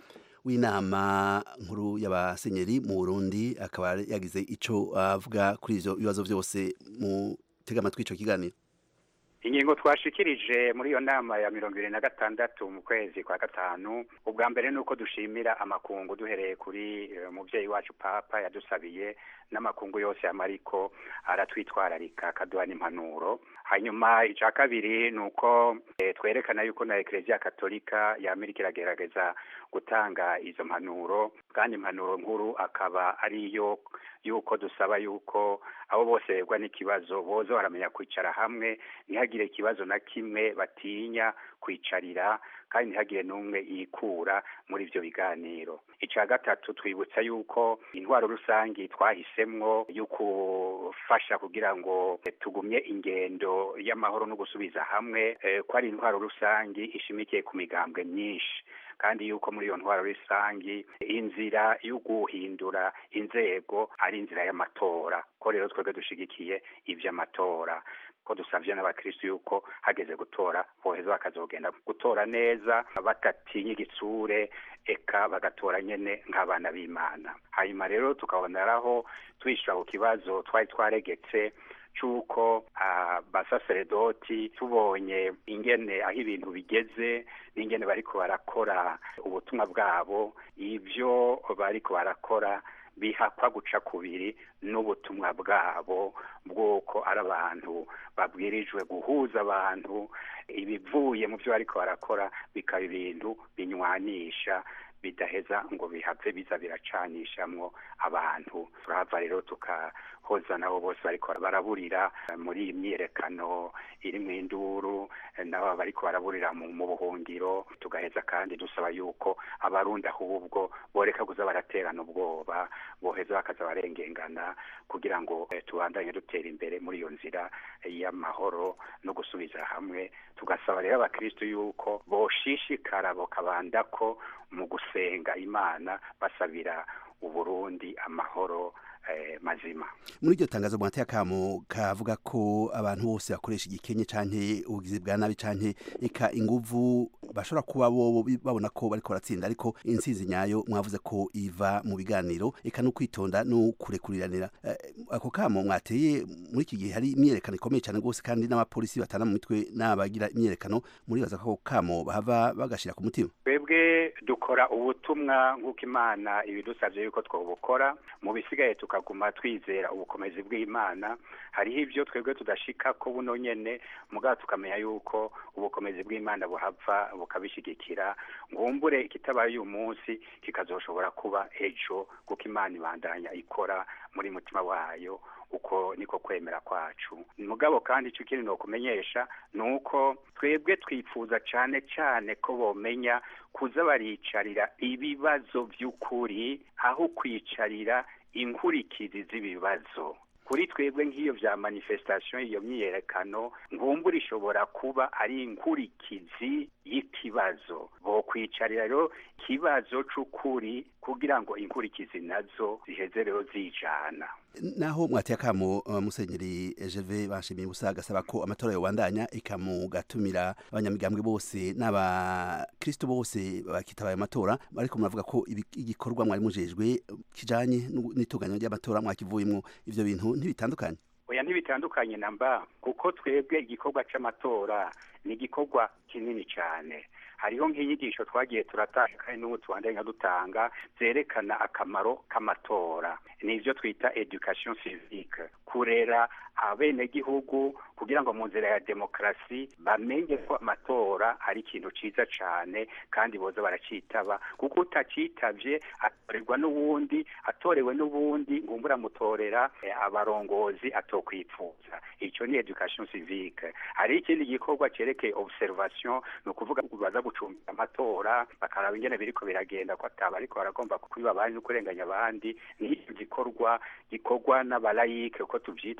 w'inama nkuru y'abasenyeri mu Burundi akaba yagize ico avuga kuri ivyo bibazo vyose mu tega amatwi ico kiganiro ingingo twashikirije muri iyo nama ya mirongo ibiri na gatandatu mu kwezi kwa gatanu ubwa mbere ni uko dushimira amakungu duhereye kuri eh, umuvyeyi wacu papa yadusabiye n'amakungu yose amariko aratwitwararika akaduha n'impanuro hanyuma ica kabiri ni uko eh, twerekana yuko na ekereziya katolika y'amerika iragerageza gutanga izo mpanuro kandi impanuro nkuru akaba ari iyo yuko dusaba yuko abo bose begwa n'ikibazo boza baramenya kwicara hamwe ntihagire ikibazo na kimwe batinya kwicarira kandi ntihagire n'umwe yikura muri ivyo biganiro ica gatatu twibutsa yuko intwaro rusangi twahisemwo yo gufasha kugira ngo tugumye ingendo y'amahoro no gusubiza hamwe eh, ko ari intwaro rusangi ishimikiye ku migambwe myinshi kandi yuko muri iyo ntwaro rusangi inzira yo guhindura inzego ari inzira y'amatora ko rero twebwe dushigikiye ivy'amatora ko dusavye n'abakristu yuko hageze gutora boheza bakazogenda gutora neza batatinya igitsure eka bagatora nyene nk'abana b'imana hanyuma rero tukaboneraho twishura ku kibazo twari twaregetse c'uko abasaseredoti tubonye ingene aho ibintu bigeze n'ingene bariko barakora ubutumwa bwabo ivyo bariko barakora bihakwa guca kubiri n'ubutumwa bwabo bw'uko ari abantu babwirijwe guhuza abantu ibivuye mu byo bariko barakora bikaba ibintu binywanisha bidaheza ngo bihave biza biracanishamwo abantu turahava rero tukahoza nabo bose bariko baraburira muri iyi myiyerekano iri mu induru nabo bariko baraburira mu mu buhungiro tugaheza kandi dusaba yuko abarundi ahubwo boreka kuza baraterana ubwoba boheza bakaza barengengana kugira ngo eh, tubandanye dutera imbere muri iyo nzira y'amahoro no gusubiza hamwe tugasaba rero abakristo yuko boshishikara bokabanda ko mu gusenga imana basabira uburundi amahoro eh, mazima muri iryo tangazo mwateye akamo kavuga ko abantu bose bakoresha igikenye canke ubugizi bwa nabi canke eka inguvu bashobora kuba bo babona ko bariko baratsinda ariko intsinzi nyayo mwavuze ko iva mu biganiro eka no kwitonda no kurekuriranira Eh, ako kamo mwateye muri iki gihe hari imyerekano ikomeye cyane rwose kandi n'abapolisi batana mu mitwe n'abagira imyerekano muribaza ko ako kamo bahava bagashira ku mutima twebwe dukora ubutumwa nk'uko imana ibidusabye yuko twabukora mu bisigaye tukaguma twizera ubukomezi bw'imana hariho ibyo twebwe tudashika ko buno nyene mugabo tukamenya yuko ubukomezi bw'imana buhava bukabishigikira ngumbure ikitabaye uyu munsi kikazoshobora kuba ejo kuko imana ibandanya ikora muri mutima wayo uko niko kwemera kwacu mugabo kandi icyo kindi nokumenyesha ni uko twebwe twifuza cane cane ko bomenya kuza baricarira ibibazo by'ukuri aho kwicarira inkurikizi z'ibibazo kuri twebwe nk'iyo vya manifestation iyo myiyerekano nkumbura ishobora kuba ari inkurikizi y'ikibazo bokwicarira rero ikibazo c'ukuri kugira ngo inkurikizi nazo ziheze rero zijana naho mwateye akamo uh, musenyeri Gervais bashimiye gusa agasaba ko amatora yobandanya ikamugatumira abanyamigambwe bose n'abakristo bose bakitabaye amatora ariko muravuga ko ibi- igikorwa mwari mujejwe kijanye n'u- n'itunganywa ry'amatora mwakivuyemwo ivyo bintu ntibitandukanye oya ntibitandukanye na mba kuko twebwe igikorwa c'amatora ni igikorwa kinini cane hariho nk'inyigisho twagiye turatanga kandi n'ubu tubandanya dutanga zerekana akamaro k'amatora ni ivyo twita education civique kurera abenegihugu kugira ngo mu nzira ya demokarasi bamenye ko amatora ari ikintu ciza cane kandi boza baracitaba kuko utacitavye atorerwa n'uwundi atorewe n'ubundi ngumbura mutorera eh, abarongozi atokwipfuza ico ni education civique hari ikindi gikorwa cerekeye observation ni ukuvuga baza gucumbira amatora bakaraba ingene biriko biragenda ko ataba ariko baragomba kwiba abandi no kurenganya abandi ni igikorwa gikorwa n'abalayike uko tuvyita abakristo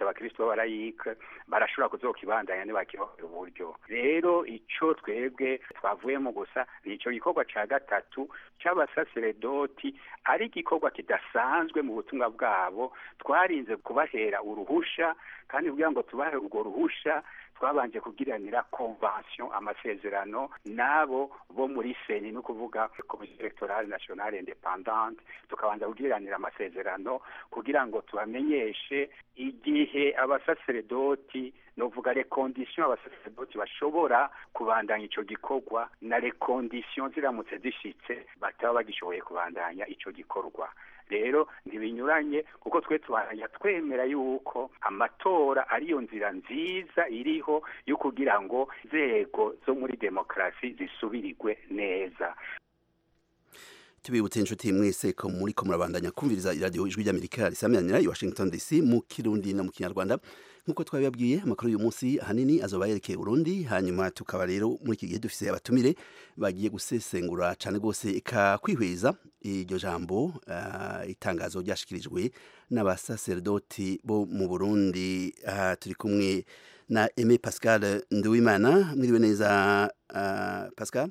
yitwa barayike barashobora kuzokibandanya ntibakirohera uburyo rero ico twebwe twavuyemo gusa ni ico gikorwa ca gatatu c'abasaseredoti ari igikorwa kidasanzwe mu butumwa bwabo twarinze kubahera uruhusha kandi kugira ngo tubahe urwo ruhusha twabanje kugiranira convention amasezerano nabo bo muri seni no kuvuga komisiyo electorale nationale independante tukabanza kugiranira amasezerano kugira ngo tubamenyeshe igihe abasaseredoti novuga les conditions abasaseredoti bashobora kubandanya ico gikorwa na les conditions ziramutse zishitse bataba bagishoboye kubandanya ico gikorwa rero ntibinyuranye kuko twe tubandanya twemera yuko amatora ariyo nzira nziza iriho yo kugira ngo inzego zo muri demokarasi zisubirirwe neza tubibutse inshuti mwese ko muri ko murabandanya kumviriza iradiyo ijwi ry'amerika risamiranira i washington dc mu kirundi no mu kinyarwanda nk'uko twabibabwiye amakuru y'uyu munsi ahanini azoba yerekeye urundi hanyuma tukaba rero muri iki gihe dufise abatumire bagiye gusesengura cyane rwose ikakwihweza iryo jambo uh, itangazo ryashikirijwe n'abasaserdoti bo mu burundi uh, turi kumwe na aime pascal nduwimana mwiriwe neza uh, pascal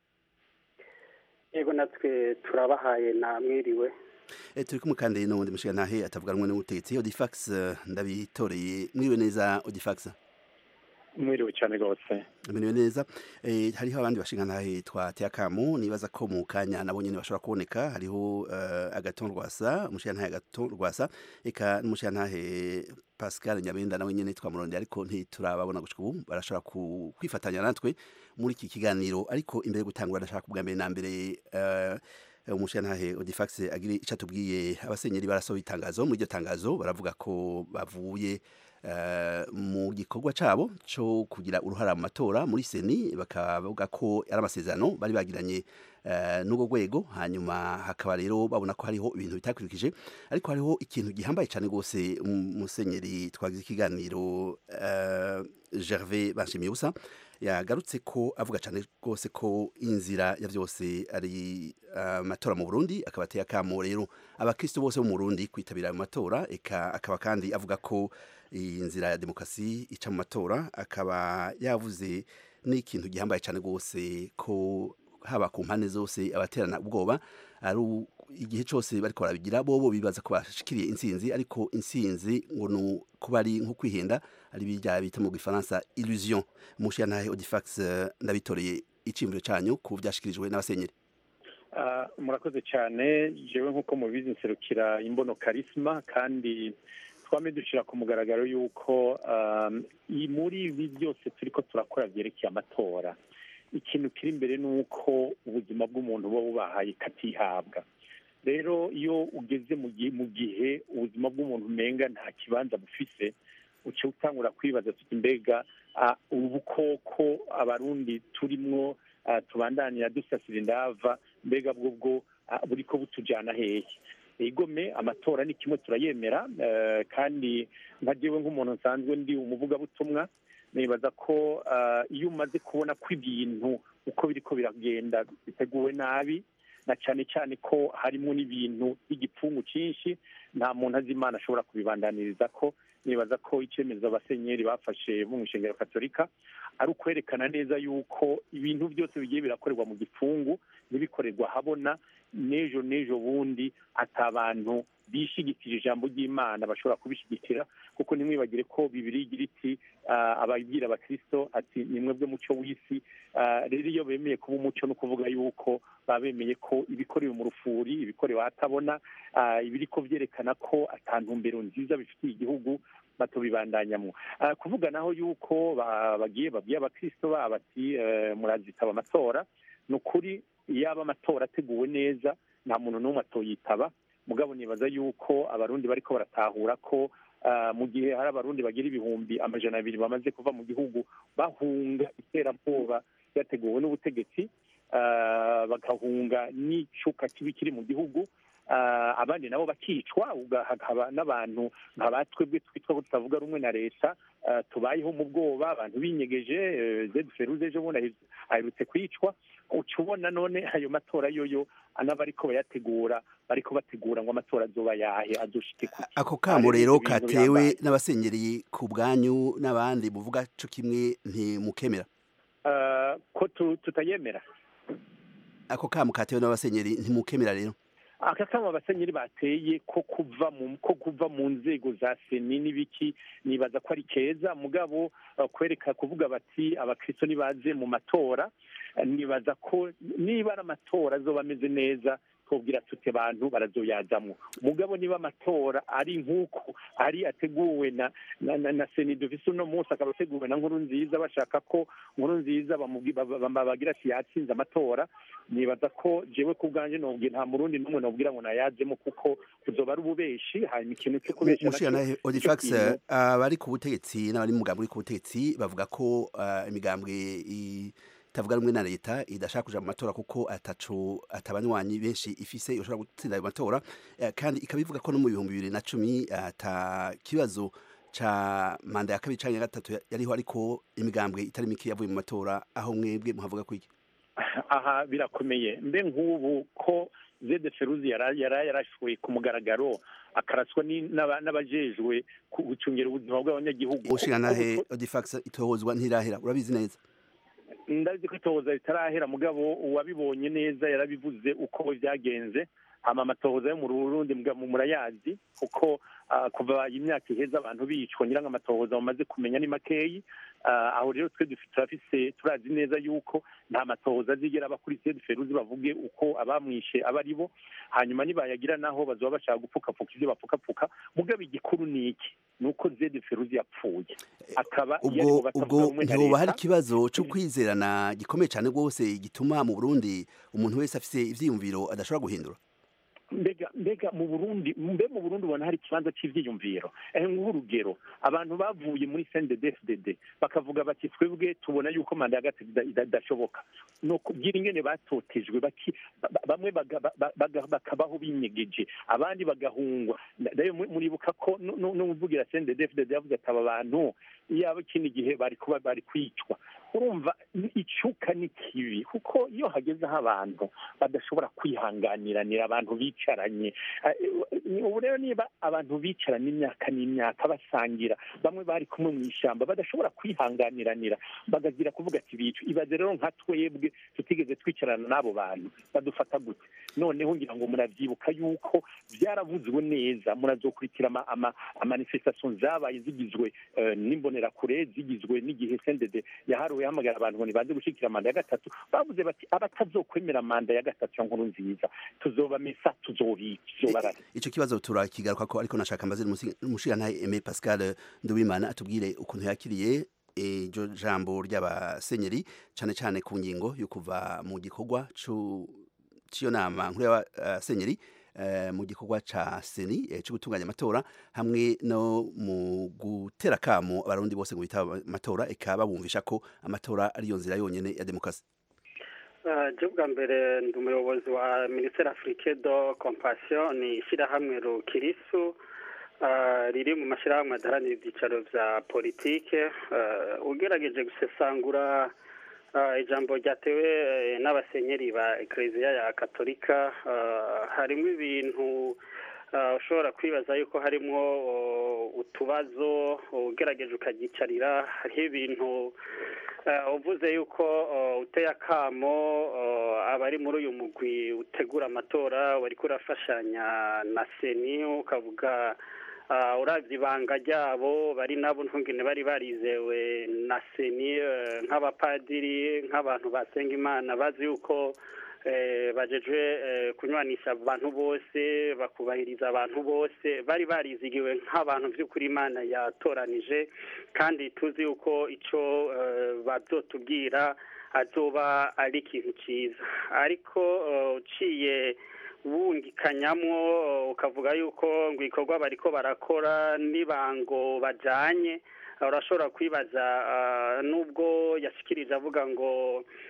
yego natwe turabahaye na mwiriwe e, turi kumwe kandi n'ubundi mushigantahe atavuganwa n'ubutegetsi odifax ndabitoreye mwiriwe neza odifax mwiriwe cyane rwose mwiriwe neza e, hariho abandi bashingantahe twateye akamu nibaza ko mu kanya nabo nyene bashobora kuboneka hariho uh, agaton rwasa umushigantahe agaton rwasa eka n'umushigantahe Pascal Nyabenda nawe nyene twamurondeye ariko ntiturababona gushika ubu barashobora kwifatanya natwe muri iki kiganiro ariko imbere yo gutangura ndashaka kubwa mbere na mbere uh, umushirantahe Odifax agire icyo atubwiye abasenyeri barasohoye itangazo muri iryo tangazo baravuga ko bavuye mu gikorwa cyabo cyo kugira uruhara mu matora muri seni bakavuga ko ari amasezerano bari bagiranye n'ubwo rwego hanyuma hakaba rero babona ko hariho ibintu bitakurikije ariko hariho ikintu gihambaye cyane rwose umusenyeri twagize ikiganiro gervais banshimiye ubusa yagarutse ko avuga cyane rwose ko inzira ya byose ari amatora mu burundi akaba ateye akamo rero abakristo bose bo mu burundi kwitabira ayo matora akaba kandi avuga ko iyi nzira ya demokarasi ica mu matora akaba yavuze n'ikintu gihambaye cyane rwose ko haba ku mpande zose abaterana ubwoba ari igihe cyose bariko barabigira bobo bibaza ko bashikiriye intsinzi ariko intsinzi ngo ni kuba ari nko kwihenda ari bijya bita mu gifaransa illusion mushiyantahe odifax ndabitoreye iciyumviro cyanyu ku byashikirijwe n'abasenyeri murakoze cyane jewe nk'uko mubizi nserukira imbono karisma kandi twame dushyira ku mugaragaro y'uko muri ibi byose turi ko turakora byerekeye amatora ikintu kiri imbere ni uko ubuzima bw'umuntu buba bubahaye katihabwa rero iyo ugeze mu gihe ubuzima bw'umuntu umenga nta kibanza bufise uca utangura kwibaza tuti mbega ubukoko abarundi turimwo tubandanira dusasira indava mbega bwo bwo buri ko butujyana hehe igome amatora ni kimwe turayemera kandi nka jewe nk'umuntu nsanzwe ndi umuvugabutumwa nibaza ko iyo umaze kubona ko ibintu uko biriko biragenda biteguwe nabi na cyane cyane ko harimo n'ibintu by'igipfungu cyinshi nta muntu azi imana ashobora kubibandaniriza ko nibaza ko icyemezo abasenyeri bafashe mu ishengero katolika ari ukwerekana neza yuko ibintu byose bigiye birakorerwa mu gipfungu ntibikorerwa habona n'ejo n'ejo bundi ati abantu bishigikira ijambo ry'imana bashobora kubishyigikira kuko ntimwibagire ko bibiri igira iti ababwira abakirisito ati ni mwebwe muco w'isi rero iyo bemeye kuba umuco no kuvuga yuko baba bemeye ko ibikorewe mu rufuri ibikorewe ahatabona ibiri ko byerekana ko atantumbero nziza bifitiye igihugu batubibandanyamo kuvuga naho yuko bagiye babwiye abakirisito babo ati murazitaba amatora ni ukuri yaba amatora ateguwe neza nta muntu n'umwe atoyitaba mugabo nibaza yuko abarundi bariko baratahura ko mu gihe hari abarundi bagira ibihumbi amajana abiri bamaze kuva mu gihugu bahunga iterabwoba ryateguwe n'ubutegetsi bagahunga n'icuka kibi kiri mu gihugu ah, abandi nabo bakicwa uga- hakaba n'abantu nka batwebwe twitwa ko tutavuga rumwe na leta ah, tubayeho mu bwoba abantu binyegeje eh, zed feruze ejo bundi ahe- aherutse kwicwa uca ubona none ayo matora yoyo n'abariko bayategura bariko bategura ngo amatora azoba yahe azoshike kuki ako kamo Hari rero ibintu katewe bihambaye. n'abasenyeri ku bwanyu n'abandi buvuga co kimwe ntimukemera Ah, ko tu- tutayemera ako kamo katewe n'abasenyeri ntimukemera rero aka kama abasenyeri bateye ko kuva mu ko kuva mu nzego za seni n'ibiki nibaza ko ari keza mugabo uh, kwereka kuvuga bati abakristo nibaze mu matora eh, nibaza ko niba ari amatora azoba ameze neza twobwira tute abantu barazoyazamwo mugabo niba amatora ari nk'uko ari ateguwe na na, na, na seni dufise uno munsi akaba ateguwe na nkuru nziza bashaka ko nkuru nziza bamubwi- ba- ba- ba- bagira ati yatsinze amatora nibaza ko jewe ku bwanje nobwira nta murundi n'umwe nobwira ngo nayajemo kuko kuzoba ari ububeshi hanyuma ikintu cyo kubesha mushiranahe naco- odifax ico kintu- abari ku butegetsi n'abari mu mugambi uri ku butegetsi bavuga ko ah, imigambwe itavuga rumwe na leta idashaka kuja mu matora kuko ataco atabanywanyi benshi ifise yoshobora gutsinda ayo matora Eh, kandi ikaba ivuga ko no mu bihumbi bibiri na cumi ata kibazo ca manda ya kabiri canke ya gatatu ya- yariho ariko imigambwe itari mike yavuye mu matora aho mwebwe muhavuga kwiki aha birakomeye mbe nk'ubu ko zede feruzi yara yara- yarashoye ku mugaragaro akaraswa ni- n'aba- n'abajejwe ku- gucungira ubuzima bw'abanyagihugu mushiranahe odifax itohozwa ntirahera urabizi neza ndazi ko itohoza ritarahera mugabo uwabibonye neza yarabivuze uko byagenze hama amatohoza yo mu Burundi mbwa mu murayazi kuko ah, kuva imyaka iheze abantu bicwa ngira ngo amatohoza bamaze kumenya ni makeyi Ah, aho rero twe dufite turafise turazi neza yuko nta matohoza azigera aba kuri sede feruzi bavuge uko abamwishe aba ari bo hanyuma nibayagira naho bazoba bashaka gupfukapfuka ibyo bapfukapfuka mugabo igikuru ni iki ni uko zede feruzi yapfuye akaba iyo ubwo aribo batavuga ubwo rumwe na ntihoba hari leta, ikibazo cyo kwizerana gikomeye cyane rwose gituma mu burundi umuntu wese afise ivyiyumviro adashobora guhindura mbega mbega mu burundi mbe mu burundi ubona hari ikibanza cy'ivyiyumviro eh nguha urugero abantu bavuye muri cnddfdd bakavuga bati twebwe tubona yuko manda ya gatatu ida- ida- idashoboka ni ukubwira ingene batotejwe baki- ba- ba- bamwe baga- ba- ba- baga- bakabaho binyegeje abandi bagahungwa nayo mu- muribuka ko nu- nu- n'umuvugira cnddfdd yavuze ati aba bantu iyaba ikindi gihe bari kuba bari kwicwa urumva ni- icuka ni kibi kuko iyo hagezeho abantu badashobora kwihanganiranira abantu bicaranye Eh, ubu rero niba abantu bicaranye imyaka n'imyaka basangira bamwe bari kumwe mu ishyamba badashobora kwihanganiranira bagagira kuvuga ati bicu ibaze rero nka twebwe tutigeze twicarana n'abo bantu badufata gute noneho ngira ngo muravyibuka yuko byaravuzwe neza murazokurikira ama- ama- amanifestation zabaye zigizwe eh, n'imbonerakure zigizwe n'igihe sendede yaharuwe hamagara abantu ngo nibaze gushikira manda ya gatatu bavuze bati abatazokwemera manda ya gatatu ya nkuru nziza tuzobamesa tuzobica tuzobarara ico kibazo turakigaruka ko ariko nashaka mbaze umushirantahe Aimé Pascal Nduwimana atubwire ukuntu yakiriye iryo jambo ry'abasenyeri cane cane ku ngingo yo kuva mu gikorwa cu- c'iyo nama nkuru y'abasenyeri eh, mu gikorwa ca seni eh, co gutunganya amatora hamwe no mu gutera kamo abarundi bose ngo bitaba amatora eka babumvisha ko amatora ariyo nzira yonyene ya demokarasi je bwa mbere ndi umuyobozi wa minisiteri afurike do compassion ni ishyirahamwe rukirisu ah, riri mu mashyirahamwe adaharanira ibyicaro bya politike Ah, ugerageje gusesangura ah, ijambo ryatewe eh, n'abasenyeri ba ekereziya ya katolika ah, harimo ibintu ah, ushobora kwibaza yuko harimo oh, utubazo ugerageje ukagicarira hariho ibintu Eh, uvuze yuko eh, uteye akamo eh, abari muri uyu mugwi utegura amatora wari kurafashanya na seni ukavuga eh, uravye ibanga ryabo bari nabo ntungene bari barizewe na seni eh, nk'abapadiri nk'abantu basenga imana bazi yuko eh, bajejwe eh, kunywanisha abantu bose bakubahiriza abantu bose bari barizigiwe nk'abantu by'ukuri imana yatoranije kandi tuzi yuko ico eh, bazotubwira azoba ari ikintu cyiza ariko eh, uciye wungikanyamwo eh, ukavuga yuko ngo ibikorwa bariko barakora n'ibango bajanye urashobora kwibaza ah, nubwo yashikirije avuga ngo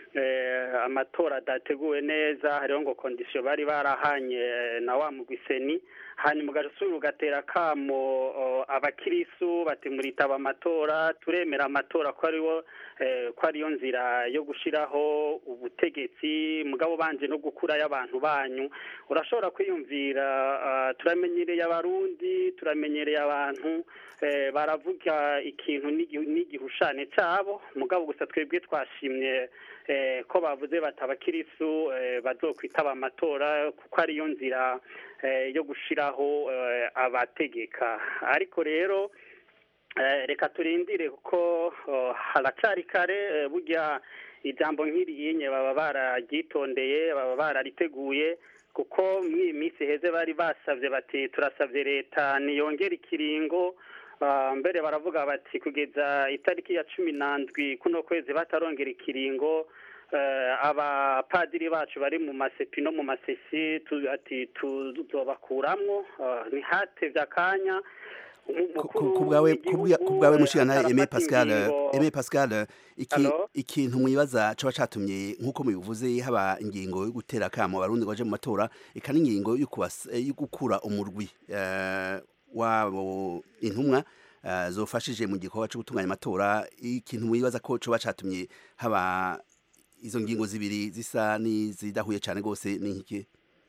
eh, amatora adateguwe neza hariho ngo kondisiyo bari barahanye eh, na wa mugwiseni hanyuma ugasubira ugatera akamo oh, abakirisu bati muritaba amatora turemera amatora ko ariwo eh, ko ariyo nzira yo gushiraho ubutegetsi mugabo banje no gukurayo abantu banyu urashobora kwiyumvira ah, turamenyereye abarundi turamenyereye abantu eh, baravuga ikintu n'igi- n'igihushane cabo mugabo gusa twebwe twashimye eh, ko bavuze bati abakirisu eh, bazokwitaba amatora kuko ariyo nzira eh, yo gushiraho eh, abategeka ariko rero Eh, reka turindire kuko oh, haracari kare eh, burya ijambo nk'iriyinye baba bararyitondeye baba barariteguye kuko mw'iyi minsi heze bari basavye bati turasavye leta niyongere ikiringo Ah, mbere baravuga bati kugeza itariki ya cumi n'andwi kuno kwezi batarongera ikiringo eh, abapadiri bacu bari mu masepi no mu masesi tu- ati tuzobakuramwo ah, ntihatevye akanya ku bwawe ku bwa- ku bwawe mushikana Aimé Pascal ingingo- Aimé Pascal iki Allo? ikintu mwibaza coba catumye nkuko mubivuze haba ingingo yo gutera akamo abarundi ngo baje mu matora eka n'ingingo yo kubas- eh, yo gukura umurwi eh, wabo intumwa eh, zofashije mu gikorwa cyo gutunganya amatora ikintu mwibaza ko coba catumye haba izo ngingo zibiri zisa n'izidahuye cane gose ni nkiki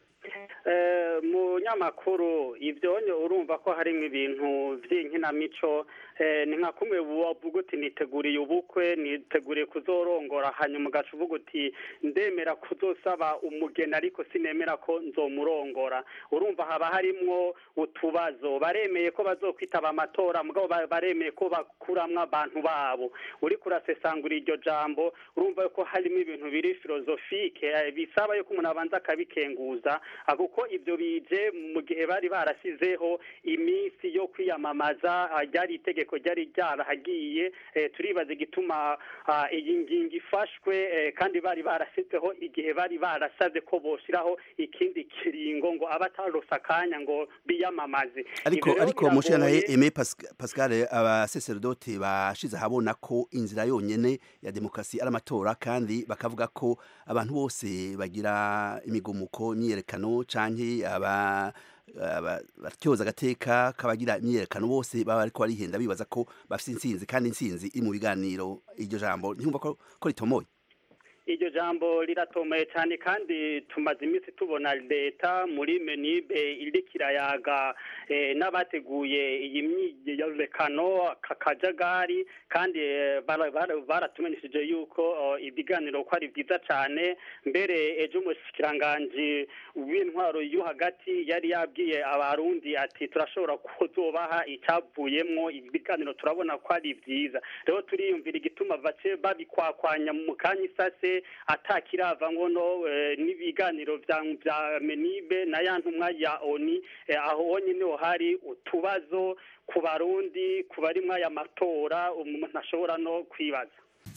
Eh, mu nyamakuru ivyonyo urumva ko harimwo ibintu vy'inkinamico eh, ni nka kumwe wavuga uti niteguriye ubukwe niteguriye kuzorongora hanyuma ugaca uvuga uti ndemera kuzosaba umugeni ariko sinemera ko nzomurongora urumva haba harimwo utubazo baremeye ko bazokwitaba amatora mugabo ba- baremeye ko bakuramwo abantu babo uriko urasesangura iryo jambo urumva ko harimo ibintu biri filozofike eh, bisaba yuko umuntu abanza akabikenguza ah, kuko ibyo bije mu gihe bari barasizeho iminsi yo kwiyamamaza ah, ryari itegeko ryari ryarahagiye eh, turibaza igituma ah, iyi ngingo ifashwe eh, kandi bari barasizeho igihe bari barasabye ko boshiraho ikindi kiringo ngo abatarose akanya ngo biyamamaze ariko Ivyo rero ariko mushikana biragoye. Aimé Pas- Pascal abasacerdote bashize ahabona ko inzira yonyene ya demokrasi ari amatora kandi bakavuga ko abantu bose bagira imigumuko imyiyerekano canke aba aba- batyoza agateka kabagira imyiyerekano bose baba ariko barihenda bibaza ko bafite intsinzi kandi intsinzi iri mu biganiro iryo jambo ntiyumva ko ko ritomoye iryo jambo riratomeye cyane kandi tumaze iminsi tubona leta muri menibe iriko irayaga eh, n'abateguye iyi myiyerekano aka kajagari kandi eh, bara- bara- baratumenyesheje yuko oh, ibiganiro ko ari byiza cyane mbere ejo umushikiranganji w'intwaro yo hagati yari yabwiye abarundi ati turashobora kuzobaha icyavuyemwo ibi biganiro turabona ko ari byiza rero turiyumvira igituma bace babikwakwanya mu kanya isase atakirava ngono eh, n'ibiganiro vya vya menibe na ya ntumwa ya oni eh, aho honyine ho hari utubazo ku barundi ku barimwo aya matora umuntu ashobora no kwibaza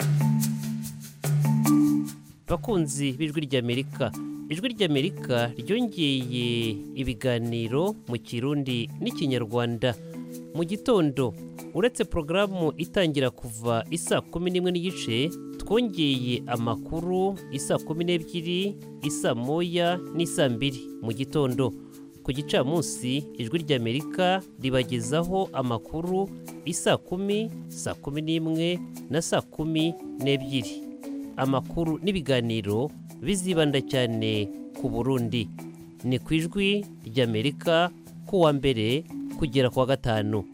bakunzi b'ijwi ry'amerika ijwi ry'amerika ryongeye ibiganiro mu kirundi n'ikinyarwanda mu gitondo uretse porogaramu itangira kuva isa kumi n'imwe n'igice twongeye amakuru isa kumi n'ebyiri isa moya n'isa mbiri mu gitondo ku gicamunsi ijwi ry'amerika ribagezaho amakuru isa kumi saa kumi n'imwe na saa kumi n'ebyiri amakuru n'ibiganiro bizibanda cyane ku burundi ni ku ijwi ry'amerika ku wa mbere kugera ku wa gatanu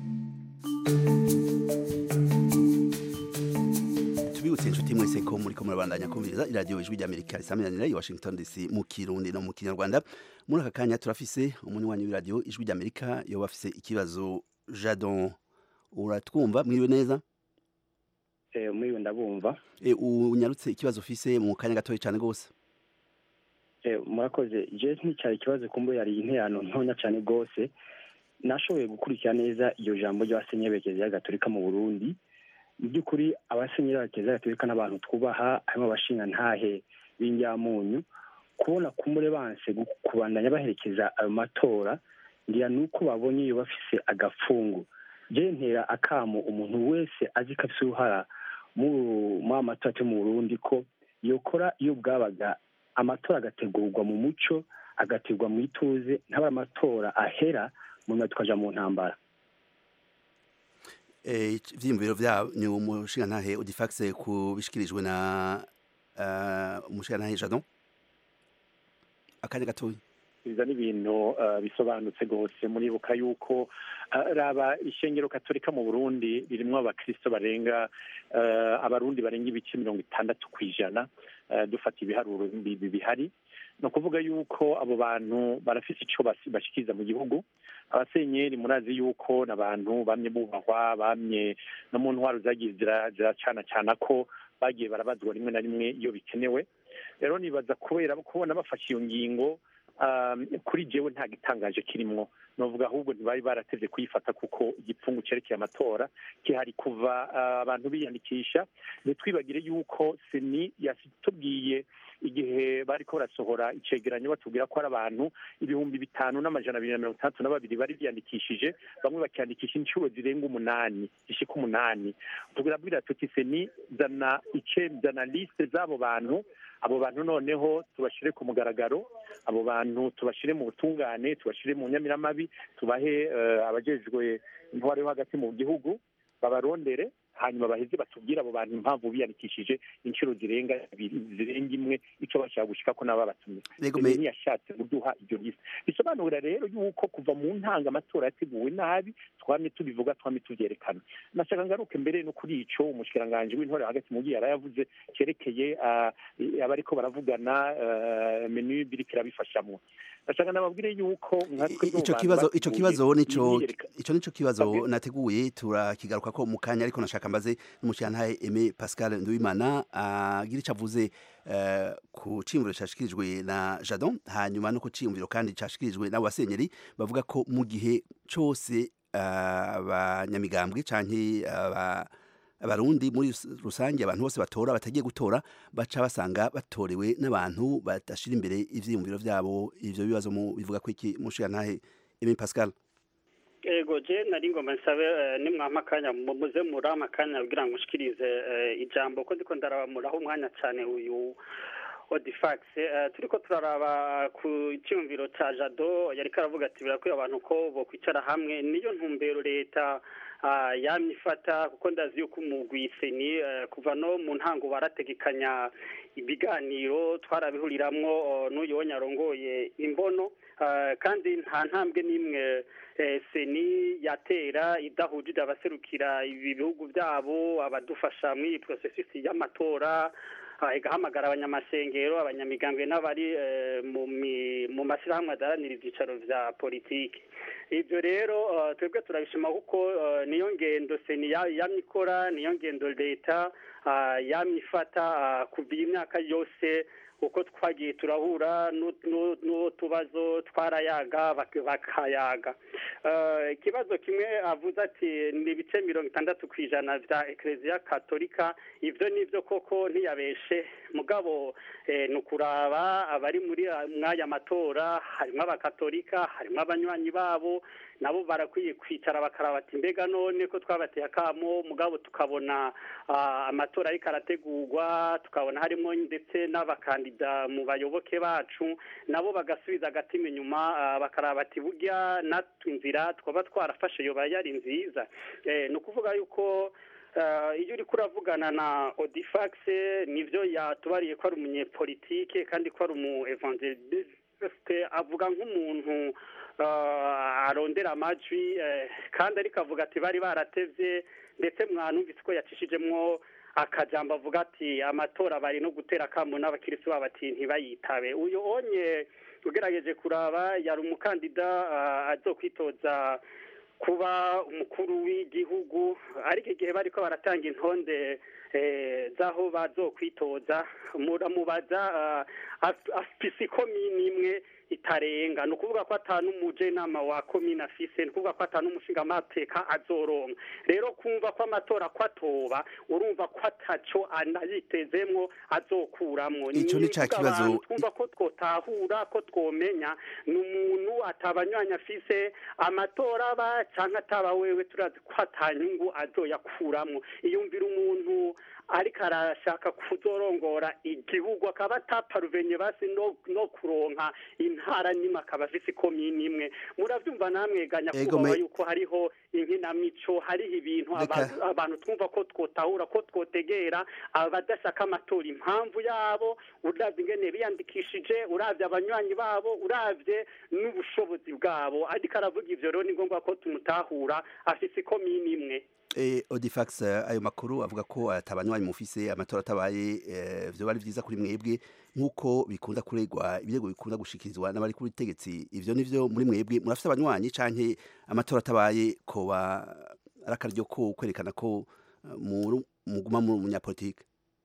tubibutse inshuti mwese ko muri ko murabandanya kumviriza iradiyo ijwi ry'amerika risaminanira i washington dc mu kirundi no mu kinyarwanda muri aka kanya turafise umunywanyi w'iradiyo ijwi ry'amerika yoba afise ikibazo jadon uratwumva mwiriwe neza muriwe ndabumva e, unyarutse ikibazo ufise mu kanya gatoya cyane rwose Eh, murakoze je nticyari ikibazo kumbe yari interano ntonya cyane rwose nashoboye gukurikira neza iyo jambo ry'abasenyeri berekeza ya gatolika mu burundi mu by'ukuri abasenyeri berekeza ya gatolika n'abantu twubaha harimo abashinga ntahe b'injyamunyu kubona kumure banse gu- kubandanya baherekeza ayo matora ngira ni uko babonye iyo bafise agapfungu je ntera akamo umuntu wese azi ko afise uruhara muri ayo matora yo mu burundi ko yokora iyo bwabaga amatora agategurwa mu muco agategurwa mu ituze ntaba amatora ahera mu nyuma tukaja mu ntambara Eh, ivyiyumviro vyanyu umushingantahe odifax kubishikirijwe na uh, umushingantahe jadon akanya gatoya biza n'ibintu uh, bisobanutse rwose muribuka yuko uh, raba ishengero katolika mu burundi ririmwo abakristo barenga uh, abarundi barenga ibice mirongo itandatu ku ijana uh, dufata ibiharuro bi- bi- bihari ni ukuvuga yuko abo bantu barafise ico basi- bashikiriza mu gihugu abasenyeri murazi yuko ni abantu bamye bubahwa bamye no mu ntwaro zagiye zira- ziracana cana ko bagiye barabazwa rimwe na rimwe iyo bikenewe rero nibaza kubera kubona bafashe iyo ngingo um, kuri jewe nta gitangaje kirimwo novuga ahubwo ntibari baratevye kuyifata kuko igipfungu cerekeye amatora kihari kuva uh, abantu biyandikisha ntitwibagire yuko seni yatubwiye igihe bariko barasohora icegeranyo batubwira ko ari abantu ibihumbi bitanu n'amajana abiri na mirongo itandatu na babiri bari biyandikishije bamwe bakiyandikisha inshuro zirenga umunani zishika umunani tubwira tuti seni zana ice zana liste z'abo bantu abo bantu noneho tubashire ku mugaragaro abo bantu tubashire mu butungane tubashire mu nyamiramabi tubahe eh, abajejwe intwaro yo hagati mu gihugu babarondere hanyuma baheze batubwire abo bantu impamvu biyandikishije inshuro zirenga ibiri zirenga imwe ico bashaka gushika ko nabo babatumye Yego, Seni me- ntiyashatse kuduha iryo liste bisobanura rero yuko kuva mu ntanga amatora yateguwe nabi twamye tubivuga twamye tuvyerekana nashaka ngaruke mbere no kuri ico umushikiranganji w'intore hagati mu gihe yarayavuze cerekeye ah, i- abariko baravugana ah, menu biriko irabifashamwo ndashaka nababwire yuko nka twebwe mu ico bantu kibazo ico bateguye kibazo nico imyiyereka- ico nico kibazo Babwire. nateguye turakigaruka ko mu kanya ariko nashaka mbaze n'umushirantahe Aimé Pascal Nduwimana agira ico avuze eh, ku ciyumviro cashikirijwe na Jadon hanyuma no ku ciyumviro kandi cashikirijwe n'abo basenyeri bavuga ko mu gihe cose eh, abanyamigambwe canke aba abarundi muri rus- rusange abantu bose batora batagiye gutora baca basanga batorewe n'abantu badashira imbere ivyiyumviro vyabo ivyo bibazo mu bivuga ko iki mushirantahe Aimé Pascal ego je nari ngomba nsabe eh, nimwampa akanya mu- muze murampa akanya kugira ngo nshikirize eh, ijambo ko ndiko ndarabamuraho umwanya cane uyu odifax eh, turiko turaraba ku cyumviro ca jado yariko aravuga ati birakwiye abantu ko bokwicara hamwe niyo ntumbero leta ah, yamye ifata kuko ndazi yuko umugwi seni eh, kuva no mu ntango barategekanya ibiganiro twarabihuriramwo oh, n'uyu wo nyarongoye imbono ah, kandi nta ntambwe n'imwe eh, seni yatera idahujije abaserukira ibi bihugu byabo abadufasha muri iyi porosesisi y'amatora ah, igahamagara abanyamasengero abanyamigambwe n'abari eh, mu mi- mu mashyirahamwe adaharanira ibyicaro vya politiki ibyo rero eh, twebwe turabishima kuko eh, niyo ngendo seni ya- yamye ikora niyo ngendo leta ah, yamye ifata ah, kuva iyi myaka yose uko twagiye turahura n'u- n'u- n'utubazo twarayaga bak- bakayaga Eh, ikibazo kimwe avuze ati ni ibice mirongo itandatu ku ijana vya ekereziya katolika ivyo nivyo koko ntiyabeshe mugabo eh, ni ukuraba abari muri a- mw'aya matora harimwo abakatolika harimwo abanywanyi babo nabo barakwiye kwicara bakaraba ati mbega none ko twabateye akamo mugabo tukabona ah, amatora ariko arategurwa tukabona harimo ndetse n'abakandida mu bayoboke bacu nabo bagasubiza agatima inyuma ah, bakaraba ati burya natwe inzira twaba twarafashe yoba yari nziza Eh, ni ukuvuga yuko eh, iyo uriko uravugana na odifax nivyo yatubariye ko ari umunyepolitike kandi ko ari umu evangeliste avuga nk'umuntu eh, arondera amajwi eh, kandi ariko avuga ati bari baratevye ndetse mwanumvise ko yacishijemwo akajambo avuga ati amatora bari no gutera akamo n'abakirisi babo ati ntibayitabe uyu onye ugerageje kuraba yari umukandida ah, azokwitoza kuba umukuru w'igihugu ariko igihe bariko baratanga intonde eh, z'aho bazokwitoza muramubaza ah, af- afise ikomini imwe itarenga ni ukuvuga ko atanu umujenama wa komine afise ni ukuvuga ko atanu umushingamateka azoronka rero kumva ko amatora ko atoba urumva ko ataco anayitezemwo azokuramwo Ico ni ca ukuvuga kibazo- abantu twumva ko twotahura ko twomenya ni umuntu atabanywanyi afise amatora aba canke ataba wewe turazi ko atanyungu azoyakuramwo iyumvira umuntu ariko arashaka kuzorongora igihugu akaba ataparuvenye basi no, no kuronka intara nimwe akaba afise ikomini imwe muravyumva namwe ganya Ego, kubaho me- yuko hariho inkinamico hariho ibintu Reka- abantu abantu twumva ko twotahura ko twotegera abadashaka amatora impamvu yabo uravye ingene biyandikishije uravye abanywanyi babo uravye n'ubushobozi bwabo ariko aravuga ivyo rero ni ngombwa ko tumutahura afise ikomini imwe Eh, Odifax eh, ayo makuru avuga ko atabanywanyi mufise amatora atabaye eh, vyo bari vyiza kuri mwebwe nkuko bikunda kuregwa ibirego bikunda gushikirizwa n'abari kuri tegetsi ivyo nivyo muri mwebwe murafise abanywanyi canke amatora atabaye koba arakaryo ko kwerekana ko eh, mu- muguma mu munyapolitike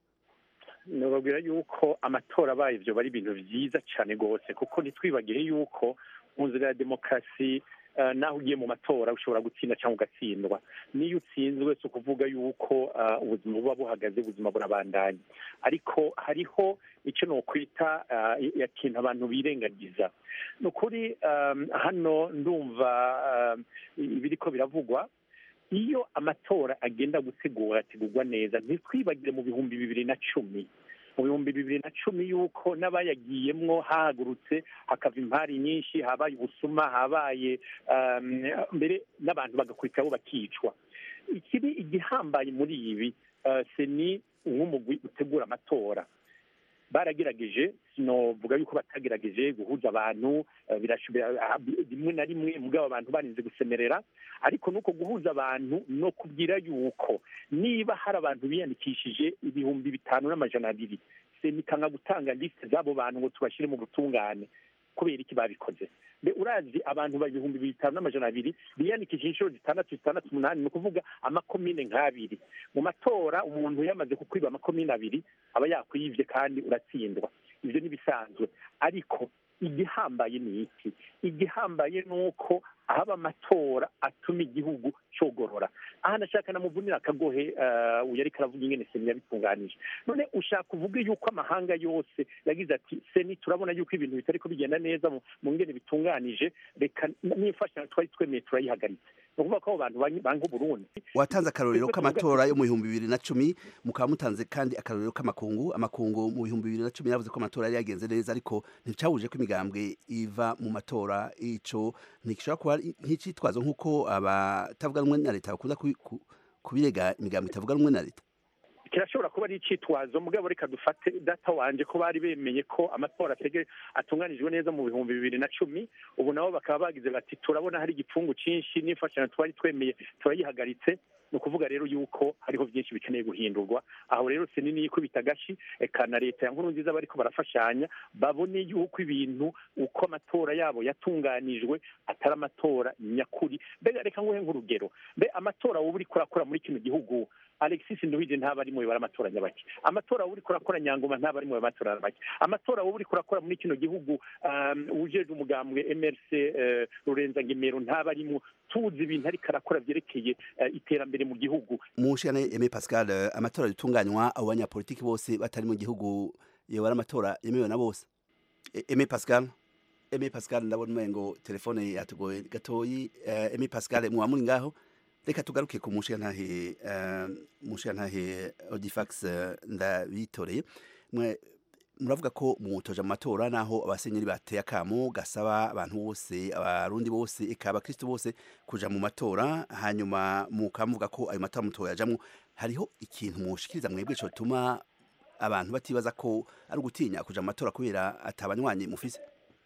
nababwira yuko amatora abaye ibyo bari ibintu byiza cyane rwose kuko ntitwibagire yuko mu nzira ya demokarasi eh, naho ugiye mu matora ushobora gutsinda cyangwa ugatsindwa niyo utsinzwe si ukuvuga yuko eh, ubuzima buba buhagaze ubuzima burabandanya ariko hariho icyo nokwita eh, ikintu abantu birengagiza ni ukuri eh, hano ndumva eh, ibiriko biravugwa iyo amatora agenda gutegura ategurwa neza ntitwibagire mu bihumbi bibiri na cumi mu bihumbi bibiri na cumi yuko n'abayagiyemwo hahagurutse hakava impari nyinshi habaye ubusuma habaye um, mbere n'abantu bagakurikiraho bakicwa ikiri igihambaye muri ibi uh, se ni nk'umugwi utegura amatora baragerageje sinovuga yuko batagerageje guhuza abantu eh, birashobora ah, rimwe na rimwe mugabo abantu barinze gusemerera ariko nuko guhuza abantu no kubwira yuko niba hari abantu biyandikishije ibihumbi bitanu n'amajana abiri senikanga gutanga lisite z'abo bantu ngo tubashyire mu butungane kubera iki babikoze mbe urazi abantu ba ibihumbi bitanu n'amajana abiri biyandikishije inshuro zitandatu zitandatu umunani ni ukuvuga amakomine nk'abiri mu matora umuntu yamaze kukwiba amakomine abiri aba yakwibye kandi uratsindwa ibyo ni ibisanzwe ariko igihambaye ni iki igihambaye ni uko ahaba amatora atuma igihugu cogorora aha ndashaka namuvunira akagohe uh, uyu ariko aravuga ingene seni yabitunganije none ushaka uvuge yuko amahanga yose yagize ati seni turabona yuko ibintu bitariko bigenda neza mu mu ngene bitunganije reka n'imfashanyo twari twemeye turayihagaritse ni ukuvuga ko abo bantu bang- banga uburundi watanze akarorero k'amatora yo mu bihumbi bibiri na cumi mukaba mutanze kandi akarorero k'amakungu amakungu mu bihumbi bibiri na cumi yavuze ko amatora yari yagenze neza ariko nticawuje ko imigambwe iva mu matora ico ntigishobora kuba ari nk'icitwazo nk'uko abatavuga rumwe na leta bakunda kubi- ku- kubirega imigambwe itavuga rumwe na leta kirashobora kuba ari icitwazo mugabo reka dufate data wanje ko bari bemeye ko amatora atege atunganijwe neza mu bihumbi bibiri na cumi ubu nabo bakaba bagize bati turabona hari igipfungu cyinshi n'imfashanyo twari twemeye turayihagaritse ni ukuvuga rero yuko hariho byinshi bikeneye guhindurwa aho rero si nini yikubita agashi eka na leta ya nkuru nziza bariko barafashanya babone yuko ibintu uko amatora yabo yatunganijwe atari amatora nyakuri mbega reka nguhe nk'urugero mbe amatora wowe uriko urakora muri kino gihugu alexis nduhije ntaba ari mu bibara amatora nyabaki amatora wowe uriko urakora nyangoma ntaba ari mu bibara amatora nyabaki amatora wowe uriko urakora muri kino gihugu um, ujejwe umugambwe mrc uh, rurenza ngemero ntaba arimwo tuzi ibintu ariko arakora vyerekeye uh, iterambere mu gihugu mushikane Aimé Pascal eh, amatora yatunganywa abo banyapolitiki bose batari mu gihugu yoba ari amatora yemewe na bose E- Aimé Pascal Aimé Pascal ndabona umengo telefone yatugoye gatoyi eh, Aimé Pascal muba muri ngaho reka tugaruke ku mushiyantahe uh, mushiyantahe Odifax eh, ndabitoreye mwe muravuga ko mutoje mu matora naho abasenyeri bateye akamo gasaba abantu bose abarundi bose eka abakristo bose kuja mu matora hanyuma mukamuvuga ko ayo matora mutoya yajamwo hariho ikintu mushikiriza mwebwe cotuma abantu batibaza ko ari ugutinya kuja mu matora kubera atabanywanyi mufise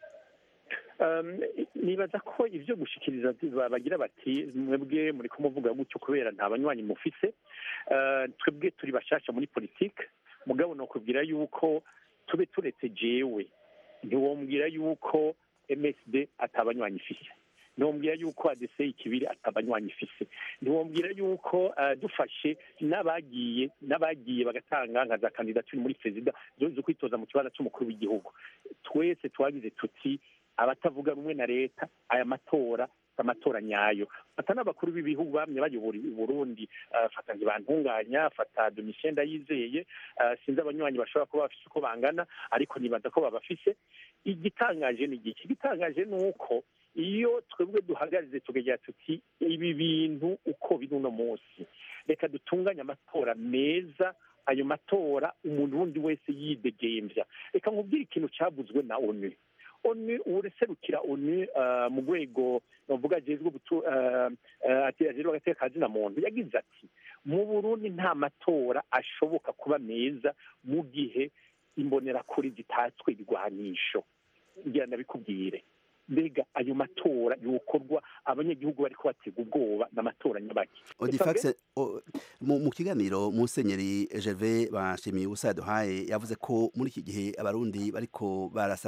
Um, nibaza ko ivyo gushikiriza ba- bagira bati mwebwe muri kumuvuga gutyo kubera nta banywanyi mufise Uh, twebwe turi bashasha muri politike mugabo nokubwira yuko tube turetse jewe ntiwombwira yuko msd atabanywanyi ifise ntiwombwira yuko adese ikibiri atabanywanyi ifise ntiwombwira yuko uh, dufashe n'abagiye n'abagiye bagatanga nka za kandidaturi muri perezida zo zo kwitoza mu kibanza c'umukuru w'igihugu twese twagize tuti abatavuga rumwe na leta aya matora si amatora nyayo fata n'abakuru b'ibihugu bamye bayobora i burundi uh, fata ntibantunganya fata domitien ndayizeye uh, sinzi abanywanyi bashobora kuba bafise uko bangana ariko nibaza ko babafise igitangaje ni igiki igitangaje ni uko iyo twebwe duhagarize tukagira tuti ibi bintu uko biri uno munsi reka dutunganye amatora meza ayo matora umuntu wundi wese yidegembya reka nkubwire ikintu cyavuzwe na onu onu ureserukira onu uh, mu rwego bavuga ajejwe gutu- uh, uh, ati ajejwe agateka ka zina muntu yagize ati mu burundi nta matora ashoboka kuba meza mu gihe imbonerakure zitatswe ibigwanisho ngira ndabikubwire mbega ayo matora yokorwa abanyagihugu bariko batega ubwoba n'amatora nyabaki odifax o- mu mu kiganiro musenyeri gervais bashimiye ubusa yaduhaye yavuze ko muri iki gihe abarundi bariko barasa